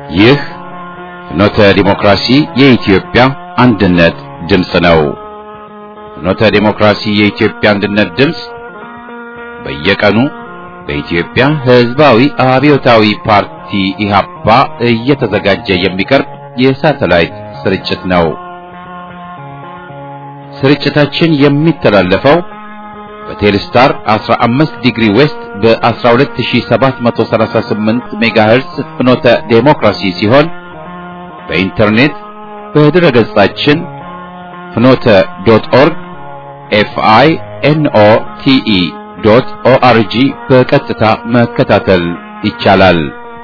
ይህ ፍኖተ ዲሞክራሲ የኢትዮጵያ አንድነት ድምፅ ነው። ፍኖተ ዲሞክራሲ የኢትዮጵያ አንድነት ድምፅ በየቀኑ በኢትዮጵያ ሕዝባዊ አብዮታዊ ፓርቲ ኢህአፓ እየተዘጋጀ የሚቀርብ የሳተላይት ስርጭት ነው። ስርጭታችን የሚተላለፈው በቴሌስታር 15 ዲግሪ ዌስት በ12738 ሜጋሄርስ ፍኖተ ዴሞክራሲ ሲሆን በኢንተርኔት በድረ ገጻችን ፍኖተ ዶት ኦርግ ኤፍአይ ኤንኦ ቲኢ ዶት ኦአርጂ በቀጥታ መከታተል ይቻላል።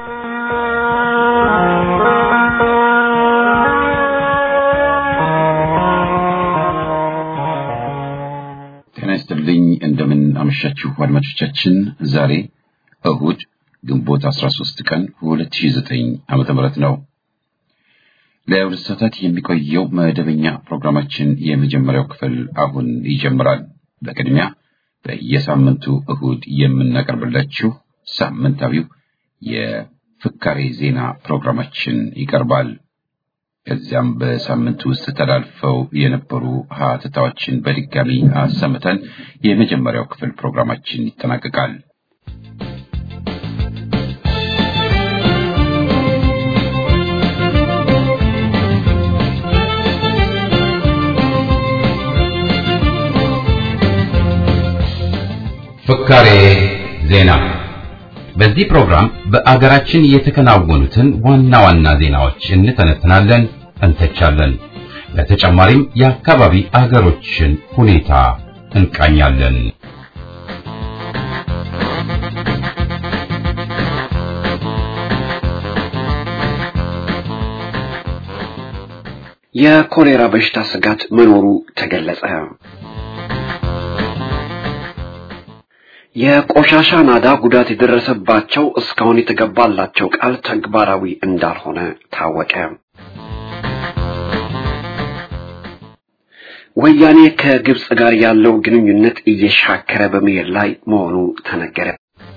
ጤና ይስጥልኝ። እንደምን አመሻችሁ አድማጮቻችን። ዛሬ እሁድ ግንቦት 13 ቀን 2009 ዓመተ ምህረት ነው። ለሁለት ሰዓታት የሚቆየው መደበኛ ፕሮግራማችን የመጀመሪያው ክፍል አሁን ይጀምራል። በቅድሚያ በየሳምንቱ እሁድ የምናቀርብላችሁ ሳምንታዊው የፍካሬ ዜና ፕሮግራማችን ይቀርባል። ከዚያም በሳምንቱ ውስጥ ተላልፈው የነበሩ ሀተታዎችን በድጋሚ አሰምተን የመጀመሪያው ክፍል ፕሮግራማችን ይጠናቀቃል። ፍካሬ ዜና። በዚህ ፕሮግራም በአገራችን የተከናወኑትን ዋና ዋና ዜናዎች እንተነትናለን፣ እንተቻለን። በተጨማሪም የአካባቢ አገሮችን ሁኔታ እንቃኛለን። የኮሌራ በሽታ ስጋት መኖሩ ተገለጸ። የቆሻሻ ናዳ ጉዳት የደረሰባቸው እስካሁን የተገባላቸው ቃል ተግባራዊ እንዳልሆነ ታወቀ። ወያኔ ከግብጽ ጋር ያለው ግንኙነት እየሻከረ በመሄድ ላይ መሆኑ ተነገረ።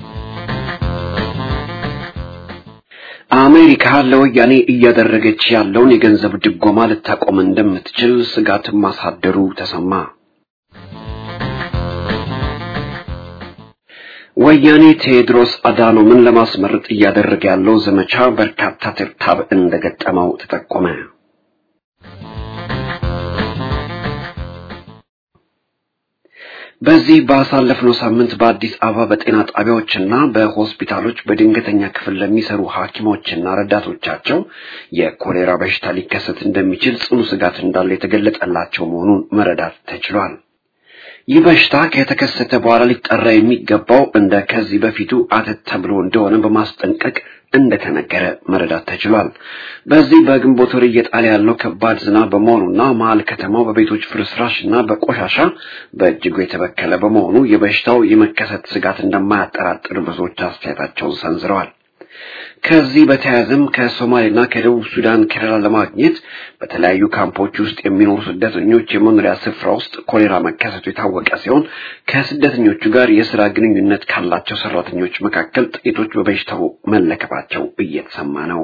አሜሪካ ለወያኔ እያደረገች ያለውን የገንዘብ ድጎማ ልታቆም እንደምትችል ስጋት ማሳደሩ ተሰማ። ወያኔ ቴዎድሮስ አዳኖምን ለማስመረጥ እያደረገ ያለው ዘመቻ በርካታ ትርታብ እንደገጠመው ተጠቆመ። በዚህ ባሳለፍነው ሳምንት በአዲስ አበባ በጤና ጣቢያዎችና በሆስፒታሎች በድንገተኛ ክፍል ለሚሰሩ ሐኪሞችና ረዳቶቻቸው የኮሌራ በሽታ ሊከሰት እንደሚችል ጽኑ ስጋት እንዳለ የተገለጸላቸው መሆኑን መረዳት ተችሏል። ይህ በሽታ ከተከሰተ በኋላ ሊጠራ የሚገባው እንደ ከዚህ በፊቱ አተት ተብሎ እንደሆነ በማስጠንቀቅ እንደተነገረ መረዳት ተችሏል። በዚህ በግንቦት ወር እየጣለ ያለው ከባድ ዝናብ በመሆኑና መሀል ከተማው በቤቶች ፍርስራሽ እና በቆሻሻ በእጅጉ የተበከለ በመሆኑ የበሽታው የመከሰት ስጋት እንደማያጠራጥር ብዙዎች አስተያየታቸውን ሰንዝረዋል። ከዚህ በተያያዘም ከሶማሌና ከደቡብ ሱዳን ከለላ ለማግኘት በተለያዩ ካምፖች ውስጥ የሚኖሩ ስደተኞች የመኖሪያ ስፍራ ውስጥ ኮሌራ መከሰቱ የታወቀ ሲሆን ከስደተኞቹ ጋር የስራ ግንኙነት ካላቸው ሰራተኞች መካከል ጥቂቶች በበሽታው መለከፋቸው እየተሰማ ነው።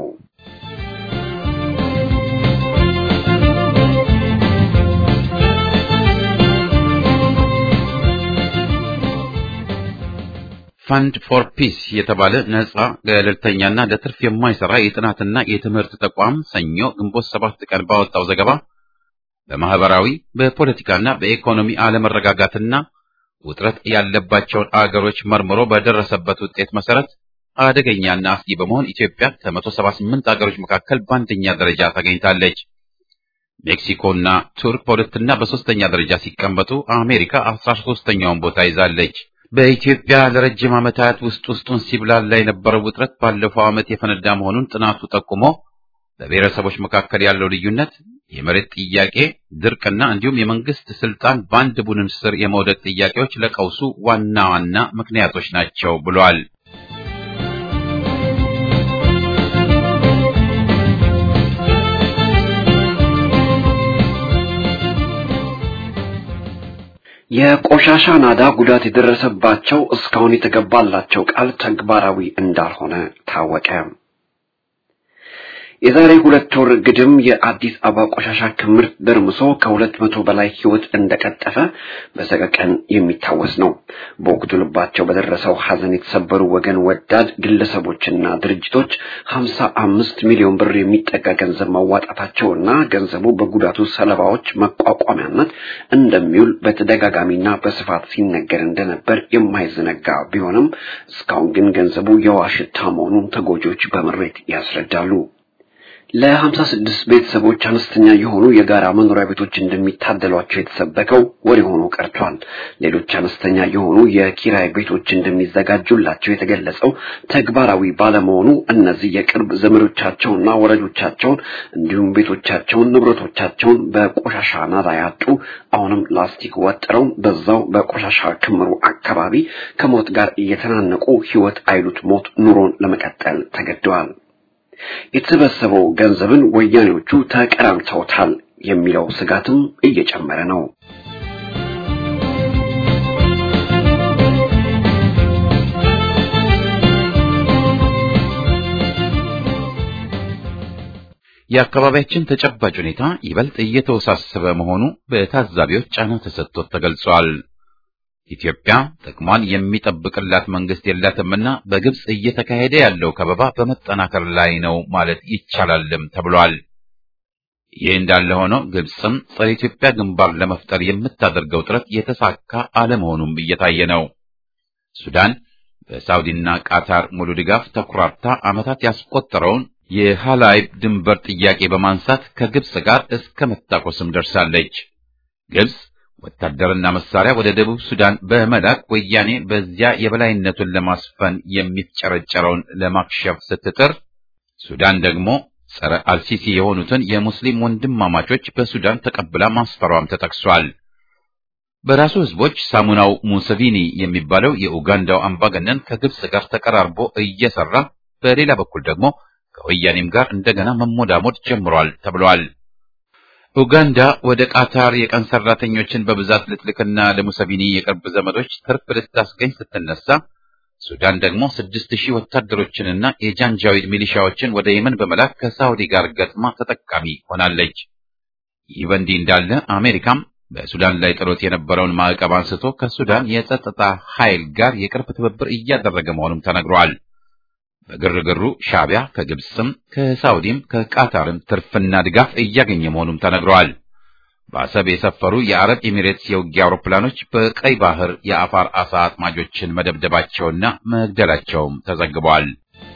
ፋንድ ፎር ፒስ የተባለ ነጻ ገለልተኛና ለትርፍ የማይሰራ የጥናትና የትምህርት ተቋም ሰኞ ግንቦት ሰባት ቀን ባወጣው ዘገባ በማህበራዊ በፖለቲካና በኢኮኖሚ አለመረጋጋትና ውጥረት ያለባቸውን አገሮች መርምሮ በደረሰበት ውጤት መሰረት አደገኛና አስጊ በመሆን ኢትዮጵያ ከ178 አገሮች መካከል በአንደኛ ደረጃ ተገኝታለች። ሜክሲኮና ቱርክ በሁለትና በሶስተኛ ደረጃ ሲቀመጡ አሜሪካ አስራ ሶስተኛውን ቦታ ይዛለች። በኢትዮጵያ ለረጅም ዓመታት ውስጥ ውስጡን ሲብላላ የነበረው ውጥረት ባለፈው ዓመት የፈነዳ መሆኑን ጥናቱ ጠቁሞ በብሔረሰቦች መካከል ያለው ልዩነት፣ የመሬት ጥያቄ፣ ድርቅና እንዲሁም የመንግስት ስልጣን በአንድ ቡድን ስር የመውደቅ ጥያቄዎች ለቀውሱ ዋና ዋና ምክንያቶች ናቸው ብሏል። የቆሻሻ ናዳ ጉዳት የደረሰባቸው እስካሁን የተገባላቸው ቃል ተግባራዊ እንዳልሆነ ታወቀ። የዛሬ ሁለት ወር ግድም የአዲስ አበባ ቆሻሻ ክምር ደርምሶ ከሁለት መቶ በላይ ሕይወት እንደቀጠፈ በሰቀቀን የሚታወስ ነው። በወቅቱ ልባቸው በደረሰው ሐዘን የተሰበሩ ወገን ወዳድ ግለሰቦችና ድርጅቶች ሀምሳ አምስት ሚሊዮን ብር የሚጠጋ ገንዘብ ማዋጣታቸውና ገንዘቡ በጉዳቱ ሰለባዎች መቋቋሚያነት እንደሚውል በተደጋጋሚና በስፋት ሲነገር እንደነበር የማይዘነጋ ቢሆንም እስካሁን ግን ገንዘቡ የውሃ ሽታ መሆኑን ተጎጂዎች በምሬት ያስረዳሉ። ለሀምሳ ስድስት ቤተሰቦች አነስተኛ የሆኑ የጋራ መኖሪያ ቤቶች እንደሚታደሏቸው የተሰበከው ወሬ ሆኖ ቀርቷል። ሌሎች አነስተኛ የሆኑ የኪራይ ቤቶች እንደሚዘጋጁላቸው የተገለጸው ተግባራዊ ባለመሆኑ እነዚህ የቅርብ ዘመዶቻቸውና ወረጆቻቸውን እንዲሁም ቤቶቻቸውን፣ ንብረቶቻቸውን በቆሻሻ ናዳ ያጡ አሁንም ላስቲክ ወጥረው በዛው በቆሻሻ ክምሩ አካባቢ ከሞት ጋር እየተናነቁ ሕይወት አይሉት ሞት ኑሮን ለመቀጠል ተገደዋል። የተሰበሰበው ገንዘብን ወያኔዎቹ ተቀራምተውታል የሚለው ስጋትም እየጨመረ ነው። የአካባቢያችን ተጨባጭ ሁኔታ ይበልጥ እየተወሳሰበ መሆኑ በታዛቢዎች ጫና ተሰጥቶት ተገልጿል። ኢትዮጵያ ጥቅሟን የሚጠብቅላት መንግስት የላትምና በግብጽ እየተካሄደ ያለው ከበባ በመጠናከር ላይ ነው ማለት ይቻላልም ተብሏል። ይህ እንዳለ ሆኖ ግብጽም ጸረ ኢትዮጵያ ግንባር ለመፍጠር የምታደርገው ጥረት የተሳካ አለመሆኑም እየታየ ነው። ሱዳን በሳውዲና ቃታር ሙሉ ድጋፍ ተኩራርታ ዓመታት ያስቆጠረውን የሃላይብ ድንበር ጥያቄ በማንሳት ከግብጽ ጋር እስከ መታኮስም ደርሳለች። ግብጽ ወታደርና መሳሪያ ወደ ደቡብ ሱዳን በመላክ ወያኔ በዚያ የበላይነቱን ለማስፈን የሚፍጨረጨረውን ለማክሸፍ ስትጥር፣ ሱዳን ደግሞ ጸረ አልሲሲ የሆኑትን የሙስሊም ወንድማማቾች በሱዳን ተቀብላ ማስፈሯም ተጠቅሷል። በራሱ ህዝቦች ሳሙናው ሙሰቪኒ የሚባለው የኡጋንዳው አምባገነን ከግብጽ ጋር ተቀራርቦ እየሰራ በሌላ በኩል ደግሞ ከወያኔም ጋር እንደገና መሞዳሞድ ጀምሯል ተብሏል። ኡጋንዳ ወደ ቃታር የቀን ሰራተኞችን በብዛት ልትልክና ለሙሰቪኒ የቅርብ ዘመዶች ትርፍ ልታስገኝ ስትነሳ፣ ሱዳን ደግሞ ስድስት ሺህ ወታደሮችንና የጃንጃዊድ ሚሊሻዎችን ወደ የመን በመላክ ከሳውዲ ጋር ገጥማ ተጠቃሚ ሆናለች። ይህ በእንዲህ እንዳለ አሜሪካም በሱዳን ላይ ጥሎት የነበረውን ማዕቀብ አንስቶ ከሱዳን የጸጥታ ኃይል ጋር የቅርብ ትብብር እያደረገ መሆኑም ተነግሯል። በግርግሩ ሻዕቢያ ከግብፅም ከሳውዲም ከቃታርም ትርፍና ድጋፍ እያገኘ መሆኑም ተነግሯል። በአሰብ የሰፈሩ የአረብ ኤሚሬትስ የውጊያ አውሮፕላኖች በቀይ ባህር የአፋር አሳ አጥማጆችን መደብደባቸውና መግደላቸውም ተዘግቧል።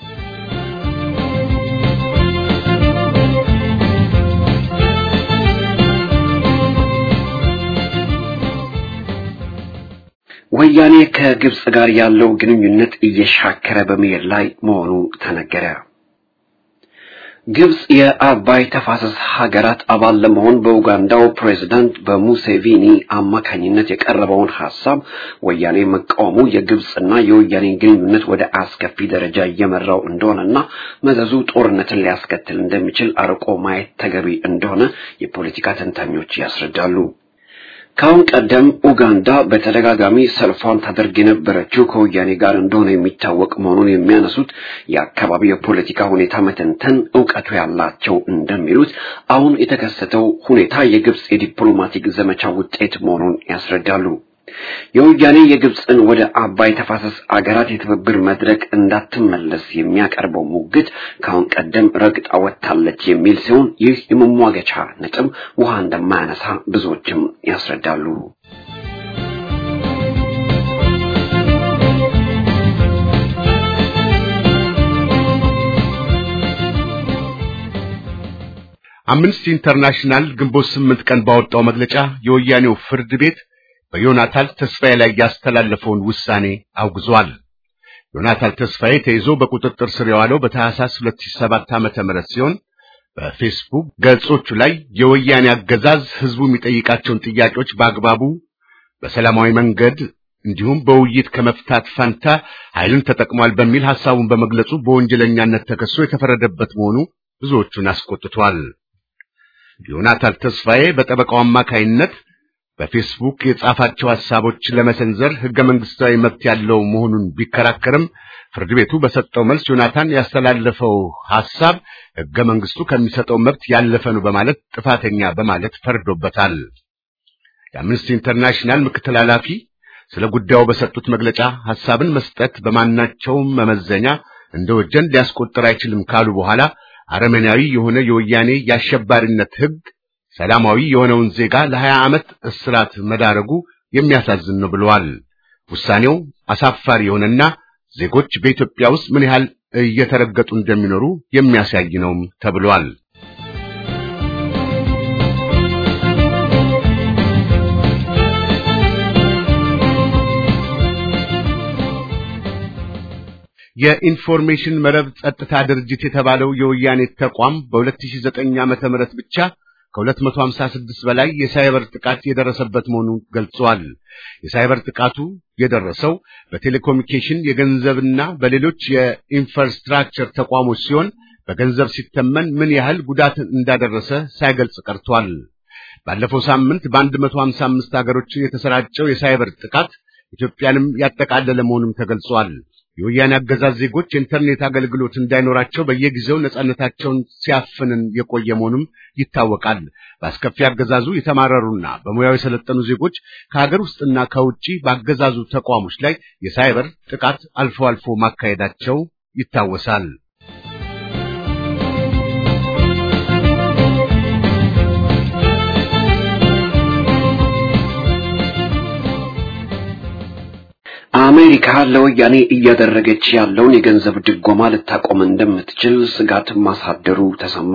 ወያኔ ከግብጽ ጋር ያለው ግንኙነት እየሻከረ በመሄድ ላይ መሆኑ ተነገረ። ግብጽ የአባይ ተፋሰስ ሀገራት አባል ለመሆን በኡጋንዳው ፕሬዝዳንት በሙሴቪኒ አማካኝነት የቀረበውን ሐሳብ ወያኔ መቃወሙ የግብጽና የወያኔ ግንኙነት ወደ አስከፊ ደረጃ እየመራው እንደሆነና መዘዙ ጦርነትን ሊያስከትል እንደሚችል አርቆ ማየት ተገቢ እንደሆነ የፖለቲካ ተንታኞች ያስረዳሉ። ከአሁን ቀደም ኡጋንዳ በተደጋጋሚ ሰልፏን ታደርግ የነበረችው ከወያኔ ጋር እንደሆነ የሚታወቅ መሆኑን የሚያነሱት የአካባቢ የፖለቲካ ሁኔታ መተንተን እውቀቱ ያላቸው እንደሚሉት አሁን የተከሰተው ሁኔታ የግብጽ የዲፕሎማቲክ ዘመቻ ውጤት መሆኑን ያስረዳሉ። የወያኔ የግብፅን ወደ አባይ ተፋሰስ አገራት የትብብር መድረክ እንዳትመለስ የሚያቀርበው ሙግት ከአሁን ቀደም ረግጣ ወጥታለች የሚል ሲሆን ይህ የመሟገቻ ነጥብ ውሃ እንደማያነሳ ብዙዎችም ያስረዳሉ። አምነስቲ ኢንተርናሽናል ግንቦት ስምንት ቀን ባወጣው መግለጫ የወያኔው ፍርድ ቤት በዮናታን ተስፋዬ ላይ ያስተላለፈውን ውሳኔ አውግዟል። ዮናታን ተስፋዬ ተይዞ በቁጥጥር ስር የዋለው በታህሳስ 2007 ዓመተ ምህረት ሲሆን በፌስቡክ ገጾቹ ላይ የወያኔ አገዛዝ ህዝቡ የሚጠይቃቸውን ጥያቄዎች በአግባቡ በሰላማዊ መንገድ እንዲሁም በውይይት ከመፍታት ፈንታ ኃይልን ተጠቅሟል በሚል ሐሳቡን በመግለጹ በወንጀለኛነት ተከሶ የተፈረደበት መሆኑ ብዙዎቹን አስቆጥቷል። ዮናታን ተስፋዬ በጠበቃው አማካይነት በፌስቡክ የጻፋቸው ሐሳቦች ለመሰንዘር ሕገ መንግሥታዊ መብት ያለው መሆኑን ቢከራከርም ፍርድ ቤቱ በሰጠው መልስ ዮናታን ያስተላለፈው ሐሳብ ሕገ መንግሥቱ ከሚሰጠው መብት ያለፈ ነው በማለት ጥፋተኛ በማለት ፈርዶበታል። የአምነስቲ ኢንተርናሽናል ምክትል ኃላፊ ስለ ጉዳዩ በሰጡት መግለጫ ሐሳብን መስጠት በማናቸውም መመዘኛ እንደ ወንጀል ሊያስቆጥር አይችልም ካሉ በኋላ አረመናዊ የሆነ የወያኔ የአሸባሪነት ሕግ ሰላማዊ የሆነውን ዜጋ ለሀያ ዓመት እስራት መዳረጉ የሚያሳዝን ነው ብለዋል። ውሳኔው አሳፋሪ የሆነና ዜጎች በኢትዮጵያ ውስጥ ምን ያህል እየተረገጡ እንደሚኖሩ የሚያሳይ ነውም ተብሏል። የኢንፎርሜሽን መረብ ጸጥታ ድርጅት የተባለው የወያኔ ተቋም በ2009 ዓመተ ምህረት ብቻ ከ256 በላይ የሳይበር ጥቃት የደረሰበት መሆኑን ገልጿል። የሳይበር ጥቃቱ የደረሰው በቴሌኮሙኒኬሽን የገንዘብና በሌሎች የኢንፍራስትራክቸር ተቋሞች ሲሆን በገንዘብ ሲተመን ምን ያህል ጉዳት እንዳደረሰ ሳይገልጽ ቀርቷል። ባለፈው ሳምንት በ155 ሀገሮች የተሰራጨው የሳይበር ጥቃት ኢትዮጵያንም ያጠቃለለ መሆኑም ተገልጿል። የወያኔ አገዛዝ ዜጎች የኢንተርኔት አገልግሎት እንዳይኖራቸው በየጊዜው ነጻነታቸውን ሲያፍንን የቆየ መሆኑም ይታወቃል። በአስከፊ አገዛዙ የተማረሩና በሙያው የሰለጠኑ ዜጎች ከሀገር ውስጥና ከውጪ በአገዛዙ ተቋሞች ላይ የሳይበር ጥቃት አልፎ አልፎ ማካሄዳቸው ይታወሳል። አሜሪካ ለወያኔ እያደረገች ያለውን የገንዘብ ድጎማ ልታቆም እንደምትችል ስጋት ማሳደሩ ተሰማ።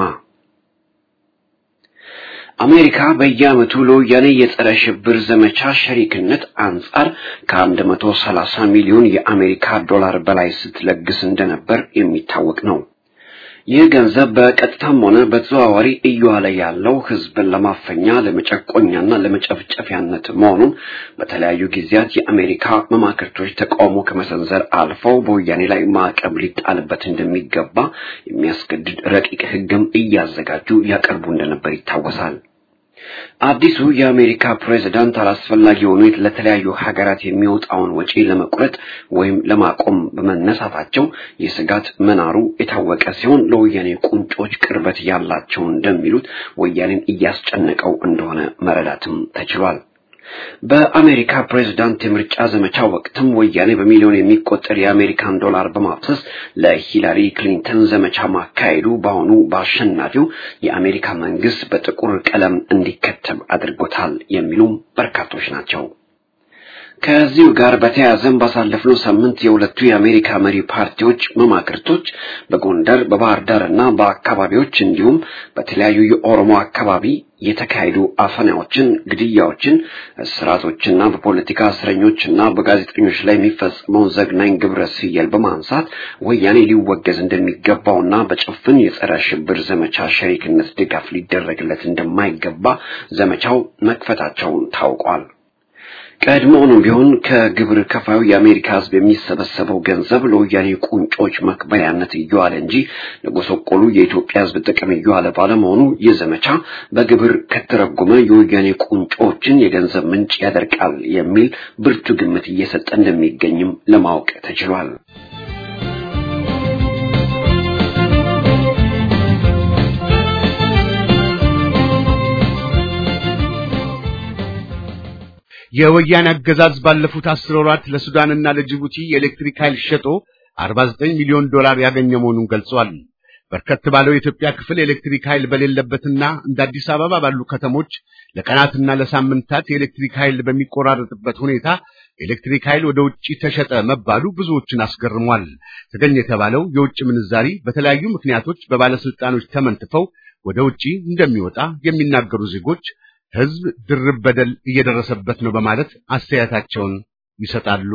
አሜሪካ በየዓመቱ ለወያኔ የጸረ ሽብር ዘመቻ ሸሪክነት አንጻር ከአንድ መቶ ሰላሳ ሚሊዮን የአሜሪካ ዶላር በላይ ስትለግስ እንደነበር የሚታወቅ ነው። ይህ ገንዘብ በቀጥታም ሆነ በተዘዋዋሪ እየዋለ ያለው ሕዝብን ለማፈኛ ለመጨቆኛና ለመጨፍጨፊያነት መሆኑን በተለያዩ ጊዜያት የአሜሪካ መማክርቶች ተቃውሞ ከመሰንዘር አልፈው በወያኔ ላይ ማዕቀብ ሊጣልበት እንደሚገባ የሚያስገድድ ረቂቅ ሕግም እያዘጋጁ ያቀርቡ እንደነበር ይታወሳል። አዲሱ የአሜሪካ ፕሬዝዳንት አላስፈላጊ የሆኑ ለተለያዩ ሀገራት የሚወጣውን ወጪ ለመቁረጥ ወይም ለማቆም በመነሳታቸው የስጋት መናሩ የታወቀ ሲሆን ለወያኔ ቁንጮች ቅርበት ያላቸው እንደሚሉት ወያኔን እያስጨነቀው እንደሆነ መረዳትም ተችሏል። በአሜሪካ ፕሬዝዳንት የምርጫ ዘመቻ ወቅትም ወያኔ በሚሊዮን የሚቆጠር የአሜሪካን ዶላር በማፍሰስ ለሂላሪ ክሊንተን ዘመቻ ማካሄዱ በአሁኑ በአሸናፊው የአሜሪካ መንግስት በጥቁር ቀለም እንዲከተብ አድርጎታል የሚሉም በርካቶች ናቸው። ከዚሁ ጋር በተያያዘም ባሳለፍነው ሳምንት የሁለቱ የአሜሪካ መሪ ፓርቲዎች መማክርቶች በጎንደር በባህር ዳር እና በአካባቢዎች እንዲሁም በተለያዩ የኦሮሞ አካባቢ የተካሄዱ አፈናዎችን፣ ግድያዎችን፣ እስራቶችና በፖለቲካ እስረኞችና በጋዜጠኞች ላይ የሚፈጸመውን ዘግናኝ ግብረ ስየል በማንሳት ወያኔ ሊወገዝ እንደሚገባውና በጭፍን የጸረ ሽብር ዘመቻ ሸሪክነት ድጋፍ ሊደረግለት እንደማይገባ ዘመቻው መክፈታቸውን ታውቋል። ቀድሞውንም ቢሆን ከግብር ከፋዩ የአሜሪካ ሕዝብ የሚሰበሰበው ገንዘብ ለወያኔ ቁንጮች መክበሪያነት እየዋለ እንጂ ለጎሰቆሉ የኢትዮጵያ ሕዝብ ጥቅም እየዋለ ባለመሆኑ ይህ ዘመቻ በግብር ከተረጎመ የወያኔ ቁንጮችን የገንዘብ ምንጭ ያደርቃል የሚል ብርቱ ግምት እየሰጠ እንደሚገኝም ለማወቅ ተችሏል። የወያኔ አገዛዝ ባለፉት አስር ወራት ለሱዳንና ለጅቡቲ የኤሌክትሪክ ኃይል ሸጦ 49 ሚሊዮን ዶላር ያገኘ መሆኑን ገልጿል። በርከት ባለው የኢትዮጵያ ክፍል የኤሌክትሪክ ኃይል በሌለበትና እንደ አዲስ አበባ ባሉ ከተሞች ለቀናትና ለሳምንታት የኤሌክትሪክ ኃይል በሚቆራረጥበት ሁኔታ የኤሌክትሪክ ኃይል ወደ ውጪ ተሸጠ መባሉ ብዙዎችን አስገርሟል። ተገኘ የተባለው የውጭ ምንዛሪ በተለያዩ ምክንያቶች በባለስልጣኖች ተመንትፈው ወደ ውጪ እንደሚወጣ የሚናገሩ ዜጎች ሕዝብ ድርብ በደል እየደረሰበት ነው በማለት አስተያየታቸውን ይሰጣሉ።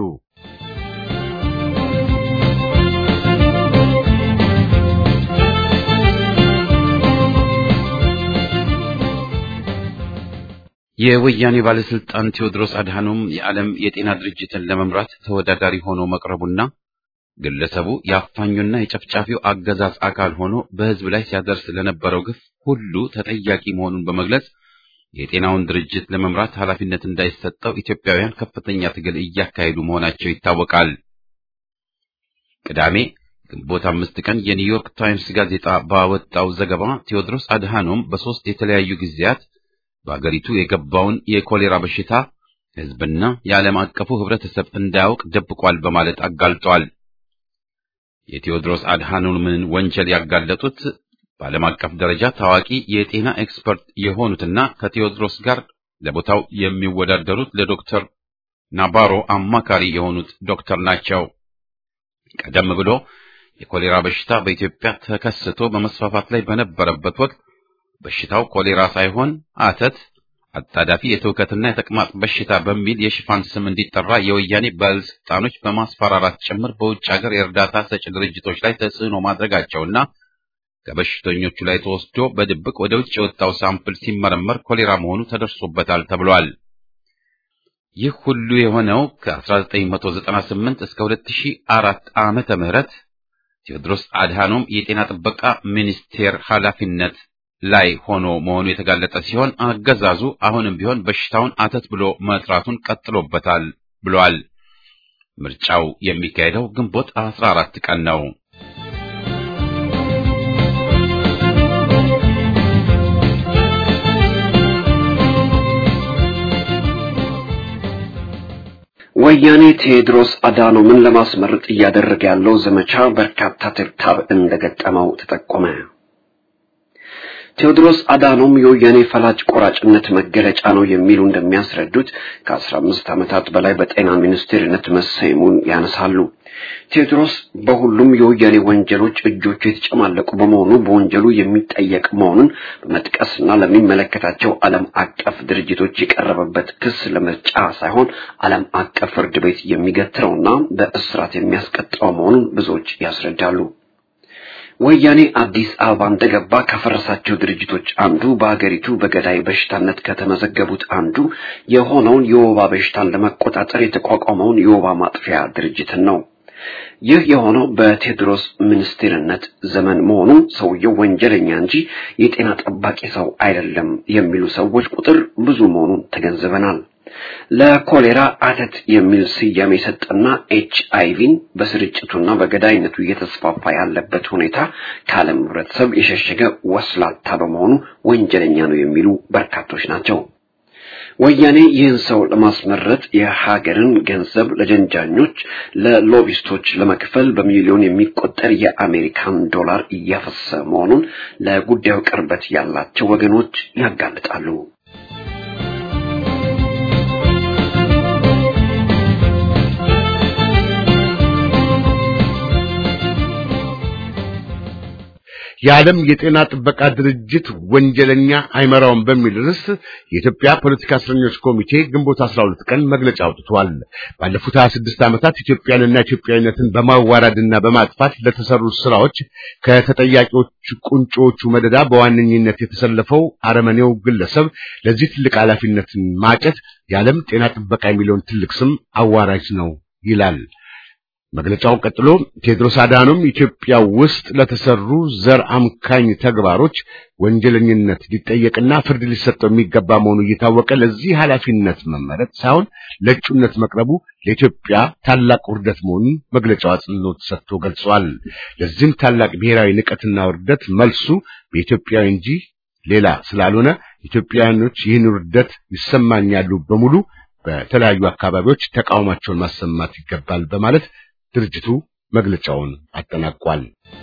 የወያኔ ባለስልጣን ቴዎድሮስ አድሃኖም የዓለም የጤና ድርጅትን ለመምራት ተወዳዳሪ ሆኖ መቅረቡና ግለሰቡ የአፋኙና የጨፍጫፊው አገዛዝ አካል ሆኖ በሕዝብ ላይ ሲያደርስ ለነበረው ግፍ ሁሉ ተጠያቂ መሆኑን በመግለጽ የጤናውን ድርጅት ለመምራት ኃላፊነት እንዳይሰጠው ኢትዮጵያውያን ከፍተኛ ትግል እያካሄዱ መሆናቸው ይታወቃል። ቅዳሜ ግንቦት አምስት ቀን የኒውዮርክ ታይምስ ጋዜጣ ባወጣው ዘገባ ቴዎድሮስ አድሃኖም በሦስት የተለያዩ ጊዜያት በአገሪቱ የገባውን የኮሌራ በሽታ ሕዝብና የዓለም አቀፉ ሕብረተሰብ እንዳያውቅ ደብቋል በማለት አጋልጧል። የቴዎድሮስ አድሃኖምን ወንጀል ያጋለጡት በዓለም አቀፍ ደረጃ ታዋቂ የጤና ኤክስፐርት የሆኑትና ከቴዎድሮስ ጋር ለቦታው የሚወዳደሩት ለዶክተር ናባሮ አማካሪ የሆኑት ዶክተር ናቸው። ቀደም ብሎ የኮሌራ በሽታ በኢትዮጵያ ተከስቶ በመስፋፋት ላይ በነበረበት ወቅት በሽታው ኮሌራ ሳይሆን አተት፣ አጣዳፊ የትውከትና የተቅማጥ በሽታ በሚል የሽፋን ስም እንዲጠራ የወያኔ ባለስልጣኖች በማስፈራራት ጭምር በውጭ ሀገር የእርዳታ ሰጪ ድርጅቶች ላይ ተጽዕኖ ማድረጋቸውና ከበሽተኞቹ ላይ ተወስዶ በድብቅ ወደ ውጭ የወጣው ሳምፕል ሲመረመር ኮሌራ መሆኑ ተደርሶበታል ተብሏል። ይህ ሁሉ የሆነው ከ1998 እስከ 2004 ዓመተ ምህረት ቴዎድሮስ አድሃኖም የጤና ጥበቃ ሚኒስቴር ኃላፊነት ላይ ሆኖ መሆኑ የተጋለጠ ሲሆን አገዛዙ አሁንም ቢሆን በሽታውን አተት ብሎ መጥራቱን ቀጥሎበታል ብሏል። ምርጫው የሚካሄደው ግንቦት 14 ቀን ነው። ወያኔ ቴዎድሮስ አድሃኖምን ለማስመረጥ እያደረገ ያለው ዘመቻ በርካታ ትርታብ እንደገጠመው ተጠቆመ። ቴዎድሮስ አድሃኖም የወያኔ ፈላጭ ቆራጭነት መገለጫ ነው የሚሉ እንደሚያስረዱት ከአስራ አምስት ዓመታት በላይ በጤና ሚኒስቴርነት መሰየሙን ያነሳሉ። ቴዎድሮስ በሁሉም የወያኔ ወንጀሎች እጆቹ የተጨማለቁ በመሆኑ በወንጀሉ የሚጠየቅ መሆኑን በመጥቀስና ለሚመለከታቸው ዓለም አቀፍ ድርጅቶች የቀረበበት ክስ ለምርጫ ሳይሆን ዓለም አቀፍ ፍርድ ቤት የሚገትረውና በእስራት የሚያስቀጣው መሆኑን ብዙዎች ያስረዳሉ። ወያኔ አዲስ አበባ እንደገባ ካፈረሳቸው ድርጅቶች አንዱ በሀገሪቱ በገዳይ በሽታነት ከተመዘገቡት አንዱ የሆነውን የወባ በሽታን ለመቆጣጠር የተቋቋመውን የወባ ማጥፊያ ድርጅትን ነው። ይህ የሆነው በቴዎድሮስ ሚኒስቴርነት ዘመን መሆኑ ሰውየው ወንጀለኛ እንጂ የጤና ጠባቂ ሰው አይደለም የሚሉ ሰዎች ቁጥር ብዙ መሆኑን ተገንዝበናል። ለኮሌራ አተት የሚል ስያሜ የሰጠና ኤች አይቪን በስርጭቱና በገዳይነቱ እየተስፋፋ ያለበት ሁኔታ ከዓለም ሕብረተሰብ የሸሸገ ወስላታ በመሆኑ ወንጀለኛ ነው የሚሉ በርካቶች ናቸው። ወያኔ ይህን ሰው ለማስመረጥ የሀገርን ገንዘብ ለጀንጃኞች፣ ለሎቢስቶች ለመክፈል በሚሊዮን የሚቆጠር የአሜሪካን ዶላር እያፈሰ መሆኑን ለጉዳዩ ቅርበት ያላቸው ወገኖች ያጋልጣሉ። የዓለም የጤና ጥበቃ ድርጅት ወንጀለኛ አይመራውም በሚል ርዕስ የኢትዮጵያ ፖለቲካ እስረኞች ኮሚቴ ግንቦት 12 ቀን መግለጫ አውጥቷል። ባለፉት 26 ዓመታት ኢትዮጵያንና ኢትዮጵያዊነትን በማዋራድና በማጥፋት ለተሰሩ ስራዎች ከተጠያቂዎች ቁንጮቹ መደዳ በዋነኝነት የተሰለፈው አረመኔው ግለሰብ ለዚህ ትልቅ ኃላፊነትን ማጨት የዓለም ጤና ጥበቃ የሚለውን ትልቅ ስም አዋራጅ ነው ይላል። መግለጫው ቀጥሎ ቴዎድሮስ አድሃኖም ኢትዮጵያ ውስጥ ለተሰሩ ዘር አምካኝ ተግባሮች ወንጀለኝነት ሊጠየቅና ፍርድ ሊሰጠው የሚገባ መሆኑ እየታወቀ ለዚህ ኃላፊነት መመረጥ ሳይሆን ለእጩነት መቅረቡ ለኢትዮጵያ ታላቅ ውርደት መሆኑን መግለጫው አጽንኦት ሰጥቶ ገልጿል። ለዚህም ታላቅ ብሔራዊ ንቀትና ውርደት መልሱ በኢትዮጵያዊ እንጂ ሌላ ስላልሆነ ኢትዮጵያውያኖች ይህን ውርደት ይሰማኛሉ በሙሉ በተለያዩ አካባቢዎች ተቃውሟቸውን ማሰማት ይገባል በማለት ድርጅቱ መግለጫውን አጠናቋል።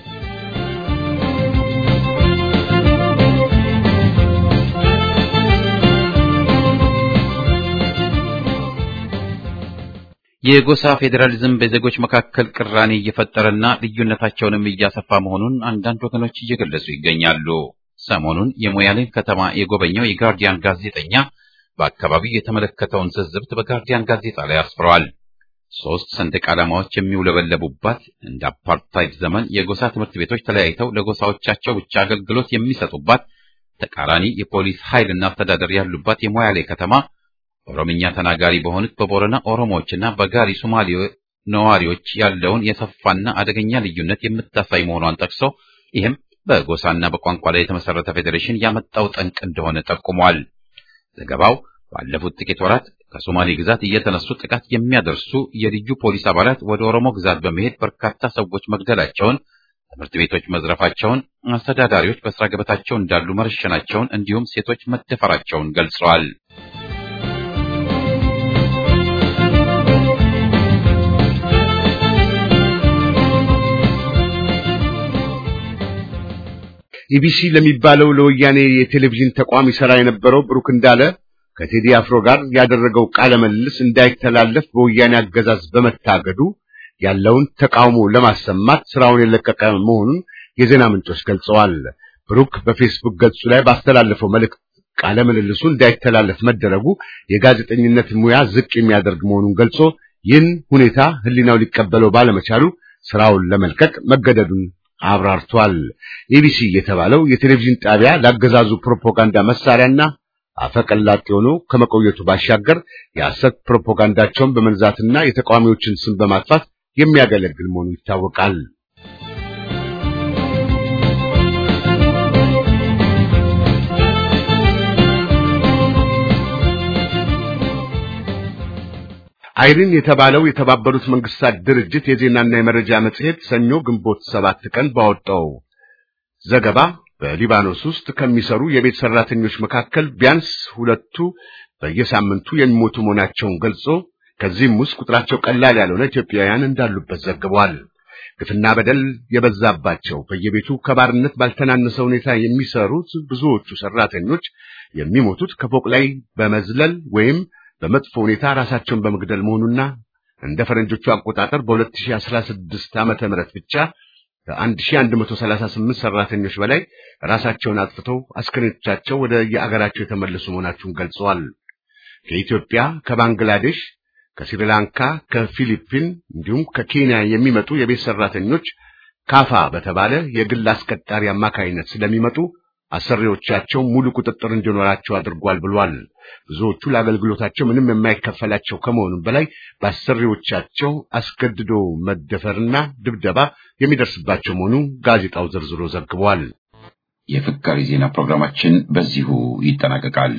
የጎሳ ፌዴራሊዝም በዜጎች መካከል ቅራኔ እየፈጠረና ልዩነታቸውንም እያሰፋ መሆኑን አንዳንድ ወገኖች እየገለጹ ይገኛሉ። ሰሞኑን የሞያሌን ከተማ የጎበኘው የጋርዲያን ጋዜጠኛ በአካባቢው የተመለከተውን ዝዝብት በጋርዲያን ጋዜጣ ላይ አስፍረዋል። ሶስት ሰንደቅ ዓላማዎች የሚውለበለቡባት እንደ አፓርታይድ ዘመን የጎሳ ትምህርት ቤቶች ተለያይተው ለጎሳዎቻቸው ብቻ አገልግሎት የሚሰጡባት ተቃራኒ የፖሊስ ኃይልና አስተዳደር ያሉባት የሞያሌ ከተማ ኦሮምኛ ተናጋሪ በሆኑት በቦረና ኦሮሞዎችና በጋሪ ሶማሌ ነዋሪዎች ያለውን የሰፋና አደገኛ ልዩነት የምታሳይ መሆኗን ጠቅሶ ይህም በጎሳና በቋንቋ ላይ የተመሰረተ ፌዴሬሽን ያመጣው ጠንቅ እንደሆነ ጠቁሟል። ዘገባው ባለፉት ጥቂት ወራት ከሶማሌ ግዛት እየተነሱ ጥቃት የሚያደርሱ የልዩ ፖሊስ አባላት ወደ ኦሮሞ ግዛት በመሄድ በርካታ ሰዎች መግደላቸውን፣ ትምህርት ቤቶች መዝረፋቸውን፣ አስተዳዳሪዎች በስራ ገበታቸው እንዳሉ መረሸናቸውን እንዲሁም ሴቶች መደፈራቸውን ገልጸዋል። ኢቢሲ ለሚባለው ለወያኔ የቴሌቪዥን ተቋም ይሰራ የነበረው ብሩክ እንዳለ ከቴዲ አፍሮ ጋር ያደረገው ቃለ ምልልስ እንዳይተላለፍ በወያኔ አገዛዝ በመታገዱ ያለውን ተቃውሞ ለማሰማት ስራውን የለቀቀ መሆኑን የዜና ምንጮች ገልጸዋል። ብሩክ በፌስቡክ ገጹ ላይ ባስተላለፈው መልእክት ቃለ ምልልሱ እንዳይተላለፍ መደረጉ የጋዜጠኝነት ሙያ ዝቅ የሚያደርግ መሆኑን ገልጾ ይህን ሁኔታ ሕሊናው ሊቀበለው ባለመቻሉ ስራውን ለመልቀቅ መገደዱን አብራርቷል። ኢቢሲ የተባለው የቴሌቪዥን ጣቢያ ላገዛዙ ፕሮፓጋንዳ መሳሪያና አፈቀላጤ ሆኖ ከመቆየቱ ባሻገር የሐሰት ፕሮፓጋንዳቸውን በመንዛትና የተቃዋሚዎችን ስም በማጥፋት የሚያገለግል መሆኑ ይታወቃል። አይሪን የተባለው የተባበሩት መንግስታት ድርጅት የዜናና የመረጃ መጽሔት ሰኞ ግንቦት ሰባት ቀን ባወጣው ዘገባ በሊባኖስ ውስጥ ከሚሰሩ የቤት ሰራተኞች መካከል ቢያንስ ሁለቱ በየሳምንቱ የሚሞቱ መሆናቸውን ገልጾ ከዚህም ውስጥ ቁጥራቸው ቀላል ያልሆነ ኢትዮጵያውያን እንዳሉበት ዘግቧል። ግፍና በደል የበዛባቸው በየቤቱ ከባርነት ባልተናነሰ ሁኔታ የሚሰሩት ብዙዎቹ ሰራተኞች የሚሞቱት ከፎቅ ላይ በመዝለል ወይም በመጥፎ ሁኔታ ራሳቸውን በመግደል መሆኑና እንደ ፈረንጆቹ አቆጣጠር በ2016 ዓመተ ምህረት ብቻ ከ1138 ሰራተኞች በላይ ራሳቸውን አጥፍተው አስክሬኖቻቸው ወደ የአገራቸው የተመለሱ መሆናቸውን ገልጸዋል። ከኢትዮጵያ፣ ከባንግላዴሽ፣ ከስሪላንካ፣ ከፊሊፒን እንዲሁም ከኬንያ የሚመጡ የቤት ሰራተኞች ካፋ በተባለ የግል አስቀጣሪ አማካይነት ስለሚመጡ አሰሪዎቻቸው ሙሉ ቁጥጥር እንዲኖራቸው አድርጓል ብሏል። ብዙዎቹ ለአገልግሎታቸው ምንም የማይከፈላቸው ከመሆኑም በላይ በአሰሪዎቻቸው አስገድዶ መደፈርና ድብደባ የሚደርስባቸው መሆኑ ጋዜጣው ዘርዝሮ ዘግቧል። የፍካሪ ዜና ፕሮግራማችን በዚሁ ይጠናቀቃል።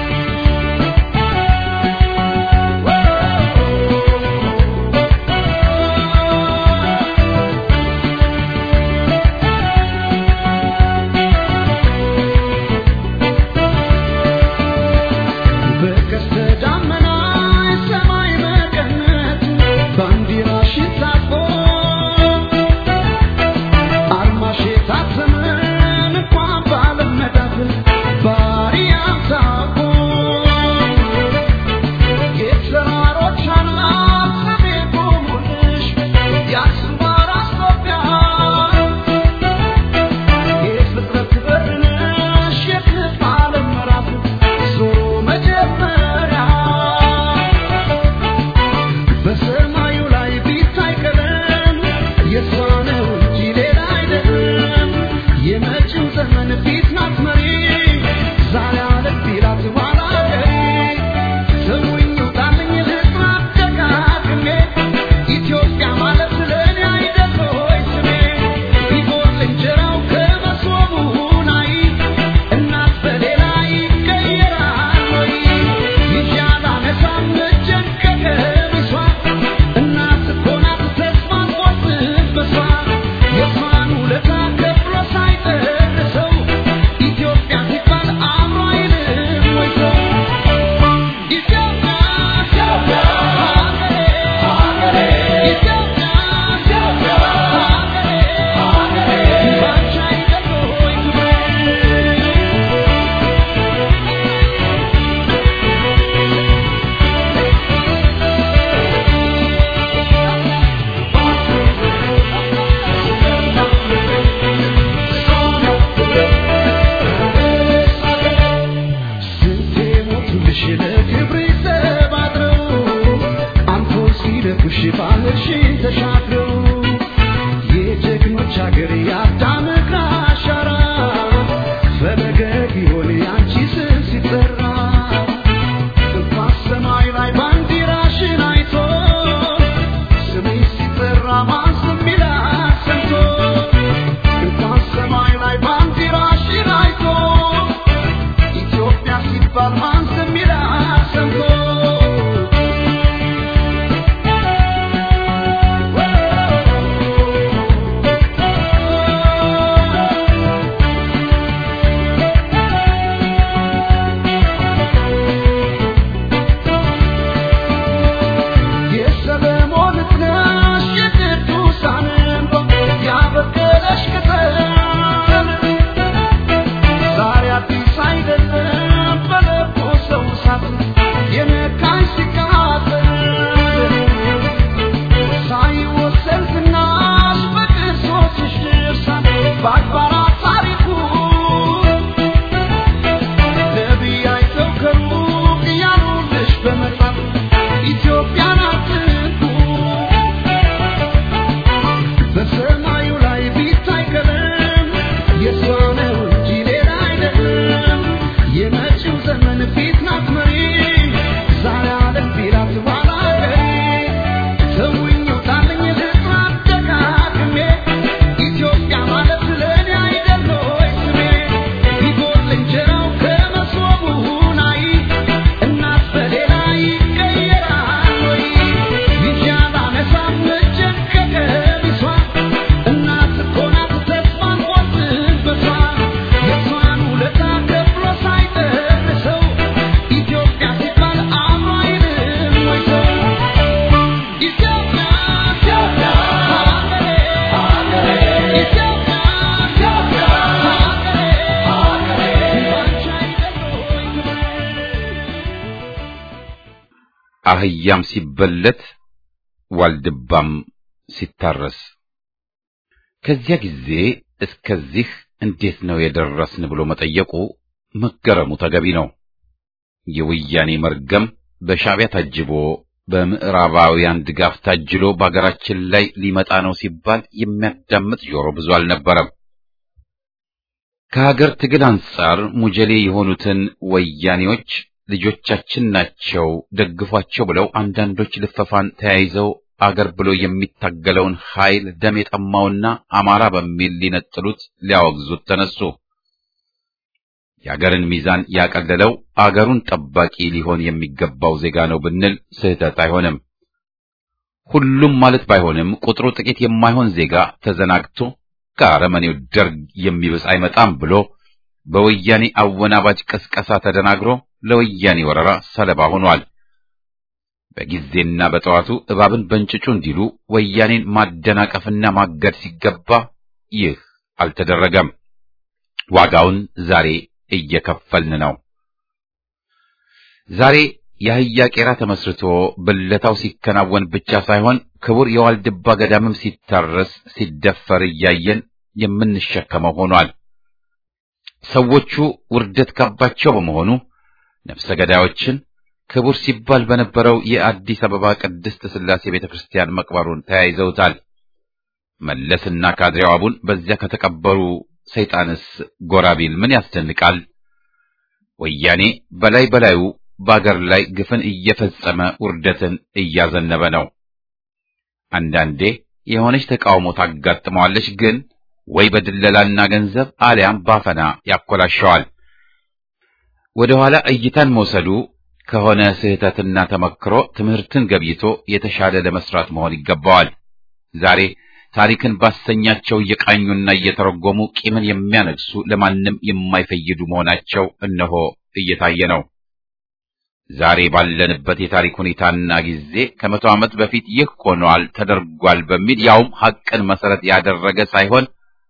Whoa! አህያም ሲበለት ዋልድባም ሲታረስ ከዚያ ጊዜ እስከዚህ እንዴት ነው የደረስን ብሎ መጠየቁ መገረሙ ተገቢ ነው። የወያኔ መርገም በሻዕቢያ ታጅቦ በምዕራባውያን ድጋፍ ታጅሎ በአገራችን ላይ ሊመጣ ነው ሲባል የሚያዳምጥ ጆሮ ብዙ አልነበረም። ከሀገር ትግል አንጻር ሙጀሌ የሆኑትን ወያኔዎች ልጆቻችን ናቸው ደግፏቸው ብለው አንዳንዶች ልፈፋን ተያይዘው አገር ብሎ የሚታገለውን ኃይል ደም የጠማውና አማራ በሚል ሊነጥሉት ሊያወግዙት ተነሱ። የአገርን ሚዛን ያቀለለው አገሩን ጠባቂ ሊሆን የሚገባው ዜጋ ነው ብንል ስህተት አይሆንም። ሁሉም ማለት ባይሆንም ቁጥሩ ጥቂት የማይሆን ዜጋ ተዘናግቶ ከአረመኔው ደርግ የሚብስ አይመጣም ብሎ በወያኔ አወናባጅ ቅስቀሳ ተደናግሮ ለወያኔ ወረራ ሰለባ ሆኗል። በጊዜና በጠዋቱ እባብን በእንጭጩ እንዲሉ ወያኔን ማደናቀፍና ማገድ ሲገባ ይህ አልተደረገም። ዋጋውን ዛሬ እየከፈልን ነው። ዛሬ የአህያ ቄራ ተመስርቶ ብለታው ሲከናወን ብቻ ሳይሆን ክቡር የዋልድባ ገዳምም ሲታረስ ሲደፈር እያየን የምንሸከመው ሆኗል። ሰዎቹ ውርደት ካባቸው በመሆኑ ነፍሰ ገዳዮችን ክቡር ሲባል በነበረው የአዲስ አበባ ቅድስት ሥላሴ ቤተክርስቲያን መቅበሩን ተያይዘውታል። መለስና ካድሬው አቡን በዚያ ከተቀበሩ ሰይጣንስ ጎራ ቢል ምን ያስደንቃል? ወያኔ በላይ በላዩ በአገር ላይ ግፍን እየፈጸመ ውርደትን እያዘነበ ነው። አንዳንዴ የሆነች ተቃውሞ ታጋጥመዋለች፣ ግን ወይ በድለላና ገንዘብ አሊያም ባፈና ያኮላሸዋል። ወደ ኋላ እይታን መውሰዱ ከሆነ ስህተትና ተመክሮ ትምህርትን ገብይቶ የተሻለ ለመስራት መሆን ይገባዋል። ዛሬ ታሪክን ባሰኛቸው እየቃኙና እየተረጎሙ ቂምን የሚያነግሱ ለማንም የማይፈይዱ መሆናቸው እነሆ እየታየ ነው። ዛሬ ባለንበት የታሪክ ሁኔታና ጊዜ ከመቶ ዓመት በፊት ይህ ሆኗል ተደርጓል በሚል ያውም ሐቅን መሰረት ያደረገ ሳይሆን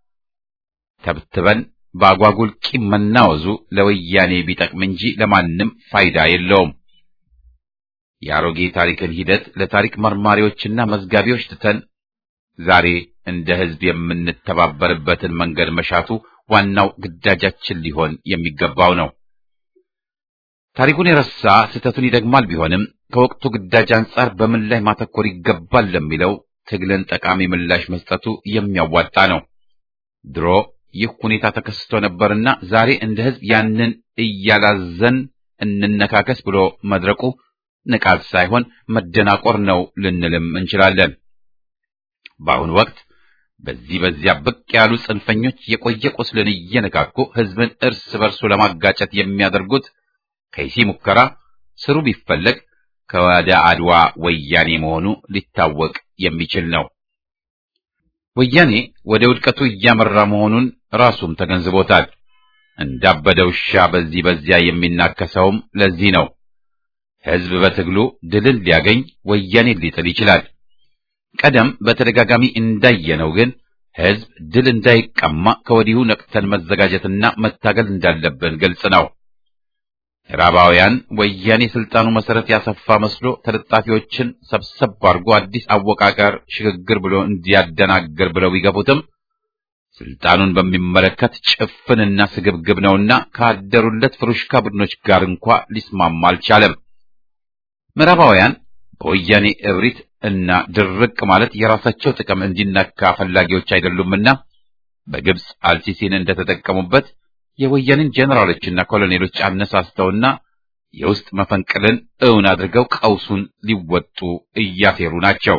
ተብትበን በአጓጉል ቂም መናወዙ ለወያኔ ቢጠቅም እንጂ ለማንም ፋይዳ የለውም። የአሮጌ ታሪክን ሂደት ለታሪክ መርማሪዎችና መዝጋቢዎች ትተን ዛሬ እንደ ሕዝብ የምንተባበርበትን መንገድ መሻቱ ዋናው ግዳጃችን ሊሆን የሚገባው ነው። ታሪኩን የረሳ ስህተቱን ይደግማል ቢሆንም ከወቅቱ ግዳጅ አንጻር በምን ላይ ማተኮር ይገባል ለሚለው ትግልን ጠቃሚ ምላሽ መስጠቱ የሚያዋጣ ነው። ድሮ ይህ ሁኔታ ተከስቶ ነበርና ዛሬ እንደ ሕዝብ ያንን እያላዘን እንነካከስ ብሎ መድረቁ ንቃት ሳይሆን መደናቆር ነው ልንልም እንችላለን። በአሁኑ ወቅት በዚህ በዚያ ብቅ ያሉ ጽንፈኞች የቆየ ቁስልን እየነካኩ ሕዝብን እርስ በርሱ ለማጋጨት የሚያደርጉት ከይሲ ሙከራ ስሩ ቢፈለግ ከወደ አድዋ ወያኔ መሆኑ ሊታወቅ የሚችል ነው። ወያኔ ወደ ውድቀቱ እያመራ መሆኑን ራሱም ተገንዝቦታል። እንዳበደ ውሻ በዚህ በዚያ የሚናከሰውም ለዚህ ነው። ሕዝብ በትግሉ ድልን ሊያገኝ ወያኔን ሊጥል ይችላል። ቀደም በተደጋጋሚ እንዳየነው ግን ሕዝብ ድል እንዳይቀማ ከወዲሁ ነቅተን መዘጋጀትና መታገል እንዳለብን ግልጽ ነው። ምዕራባውያን ወያኔ ስልጣኑ መሰረት ያሰፋ መስሎ ተለጣፊዎችን ሰብሰብ አድርጎ አዲስ አወቃቀር ሽግግር ብሎ እንዲያደናግር ብለው ቢገቡትም ስልጣኑን በሚመለከት ጭፍንና ስግብግብ ነውና ካደሩለት ፍሩሽካ ቡድኖች ጋር እንኳ ሊስማማ አልቻለም። ምዕራባውያን በወያኔ እብሪት እና ድርቅ ማለት የራሳቸው ጥቅም እንዲነካ ፈላጊዎች አይደሉምና በግብፅ አልሲሲን እንደተጠቀሙበት የወያኔን ጄኔራሎችና ኮሎኔሎች አነሳስተውና የውስጥ መፈንቅልን እውን አድርገው ቀውሱን ሊወጡ እያሴሩ ናቸው።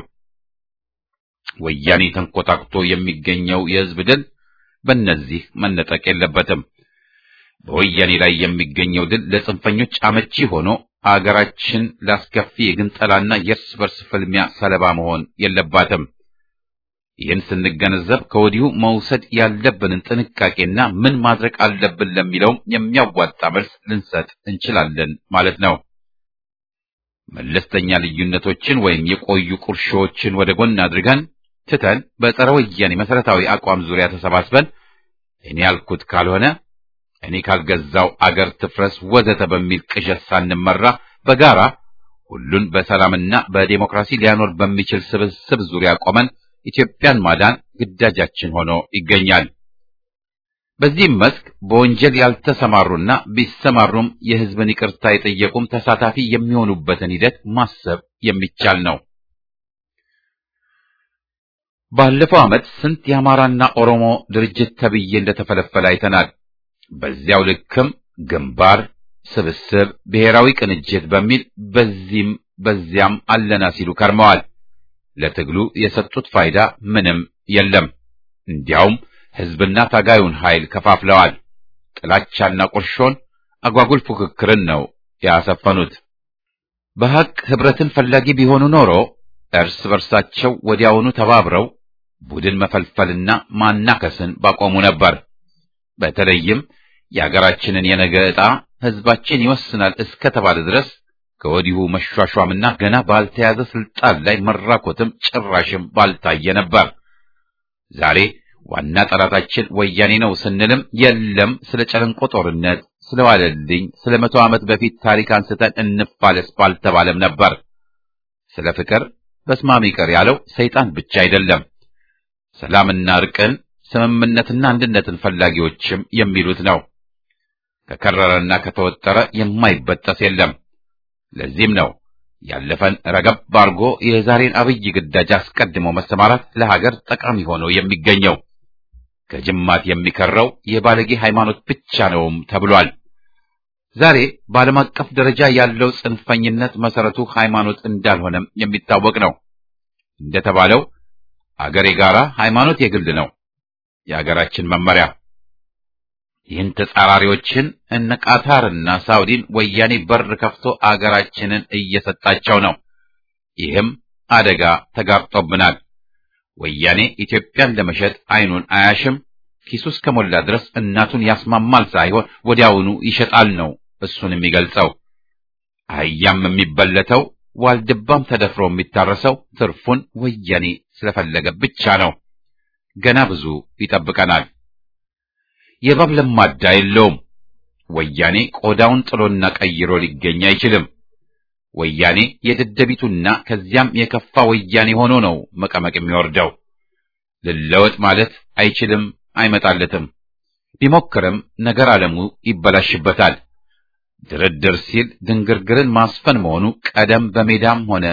ወያኔ ተንኮታኩቶ የሚገኘው የሕዝብ ድል በእነዚህ መነጠቅ የለበትም። በወያኔ ላይ የሚገኘው ድል ለጽንፈኞች አመቺ ሆኖ አገራችን ላስከፊ የግንጠላና የእርስ በርስ ፍልሚያ ሰለባ መሆን የለባትም። ይህን ስንገነዘብ ከወዲሁ መውሰድ ያለብንን ጥንቃቄና ምን ማድረግ አለብን ለሚለውም የሚያዋጣ መልስ ልንሰጥ እንችላለን ማለት ነው። መለስተኛ ልዩነቶችን ወይም የቆዩ ቁርሾዎችን ወደ ጎን አድርገን ትተን በጸረ ወያኔ መሰረታዊ አቋም ዙሪያ ተሰባስበን እኔ ያልኩት ካልሆነ እኔ ካልገዛው አገር ትፍረስ ወዘተ በሚል ቅዠት ሳንመራ በጋራ ሁሉን በሰላምና በዴሞክራሲ ሊያኖር በሚችል ስብስብ ዙሪያ ቆመን ኢትዮጵያን ማዳን ግዳጃችን ሆኖ ይገኛል። በዚህም መስክ በወንጀል ያልተሰማሩና ቢሰማሩም የሕዝብን ይቅርታ የጠየቁም ተሳታፊ የሚሆኑበትን ሂደት ማሰብ የሚቻል ነው። ባለፈው ዓመት ስንት የአማራና ኦሮሞ ድርጅት ተብዬ እንደተፈለፈለ አይተናል። በዚያው ልክም ግንባር፣ ስብስብ፣ ብሔራዊ ቅንጅት በሚል በዚህም በዚያም አለና ሲሉ ከርመዋል። ለትግሉ የሰጡት ፋይዳ ምንም የለም። እንዲያውም ሕዝብና ታጋዩን ኃይል ከፋፍለዋል። ጥላቻና ቁርሾን፣ አጓጉል ፉክክርን ነው ያሰፈኑት። በሐቅ ኅብረትን ፈላጊ ቢሆኑ ኖሮ እርስ በርሳቸው ወዲያውኑ ተባብረው ቡድን መፈልፈልና ማናከስን ባቆሙ ነበር። በተለይም የአገራችንን የነገ ዕጣ ሕዝባችን ይወስናል እስከ ተባለ ድረስ ከወዲሁ መሿሿምና ገና ባልተያዘ ስልጣን ላይ መራኮትም ጭራሽም ባልታየ ነበር። ዛሬ ዋና ጠላታችን ወያኔ ነው ስንልም የለም ስለ ጨለንቆ ጦርነት፣ ስለ ዋለልኝ፣ ስለ መቶ ዓመት በፊት ታሪክ አንስተን እንፋለስ ባልተባለም ነበር። ስለ ፍቅር በስማም ይቅር ያለው ሰይጣን ብቻ አይደለም። ሰላምና እርቅን ስምምነትና አንድነትን ፈላጊዎችም የሚሉት ነው። ከከረረና ከተወጠረ የማይበጠስ የለም። ለዚህም ነው ያለፈን ረገብ አድርጎ የዛሬን አብይ ግዳጅ አስቀድሞ መሰማራት ለሀገር ጠቃሚ ሆኖ የሚገኘው። ከጅማት የሚከረው የባለጌ ሃይማኖት ብቻ ነውም ተብሏል። ዛሬ በዓለም አቀፍ ደረጃ ያለው ጽንፈኝነት መሰረቱ ሃይማኖት እንዳልሆነም የሚታወቅ ነው። እንደተባለው አገር የጋራ ሃይማኖት የግል ነው የአገራችን መመሪያ። ይህን ተጻራሪዎችን እነ ቃታርና ሳውዲን ወያኔ በር ከፍቶ አገራችንን እየሰጣቸው ነው። ይህም አደጋ ተጋርጦብናል። ወያኔ ኢትዮጵያን ለመሸጥ አይኑን አያሽም። ኪሱ እስከሞላ ድረስ እናቱን ያስማማል ሳይሆን ወዲያውኑ ይሸጣል ነው እሱን የሚገልጸው። አህያም የሚበለተው ዋልድባም ተደፍሮ የሚታረሰው ትርፉን ወያኔ ስለፈለገ ብቻ ነው። ገና ብዙ ይጠብቀናል። የእባብ ለማዳ የለውም። ወያኔ ቆዳውን ጥሎና ቀይሮ ሊገኝ አይችልም። ወያኔ የደደቢቱና ከዚያም የከፋ ወያኔ ሆኖ ነው መቀመቅ የሚወርደው። ልለወጥ ማለት አይችልም፣ አይመጣለትም። ቢሞክርም ነገር ዓለሙ ይበላሽበታል። ድርድር ሲል ድንግርግርን ማስፈን መሆኑ ቀደም በሜዳም ሆነ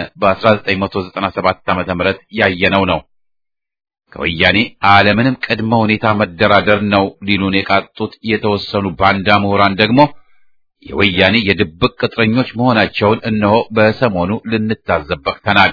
በ1997 ዓመተ ምህረት ያየነው ነው። ከወያኔ አለምንም ቅድመ ሁኔታ መደራደር ነው ሊሉን የቃጡት የተወሰኑ ባንዳ ምሁራን ደግሞ የወያኔ የድብቅ ቅጥረኞች መሆናቸውን እነሆ በሰሞኑ ልንታዘብ በቅተናል።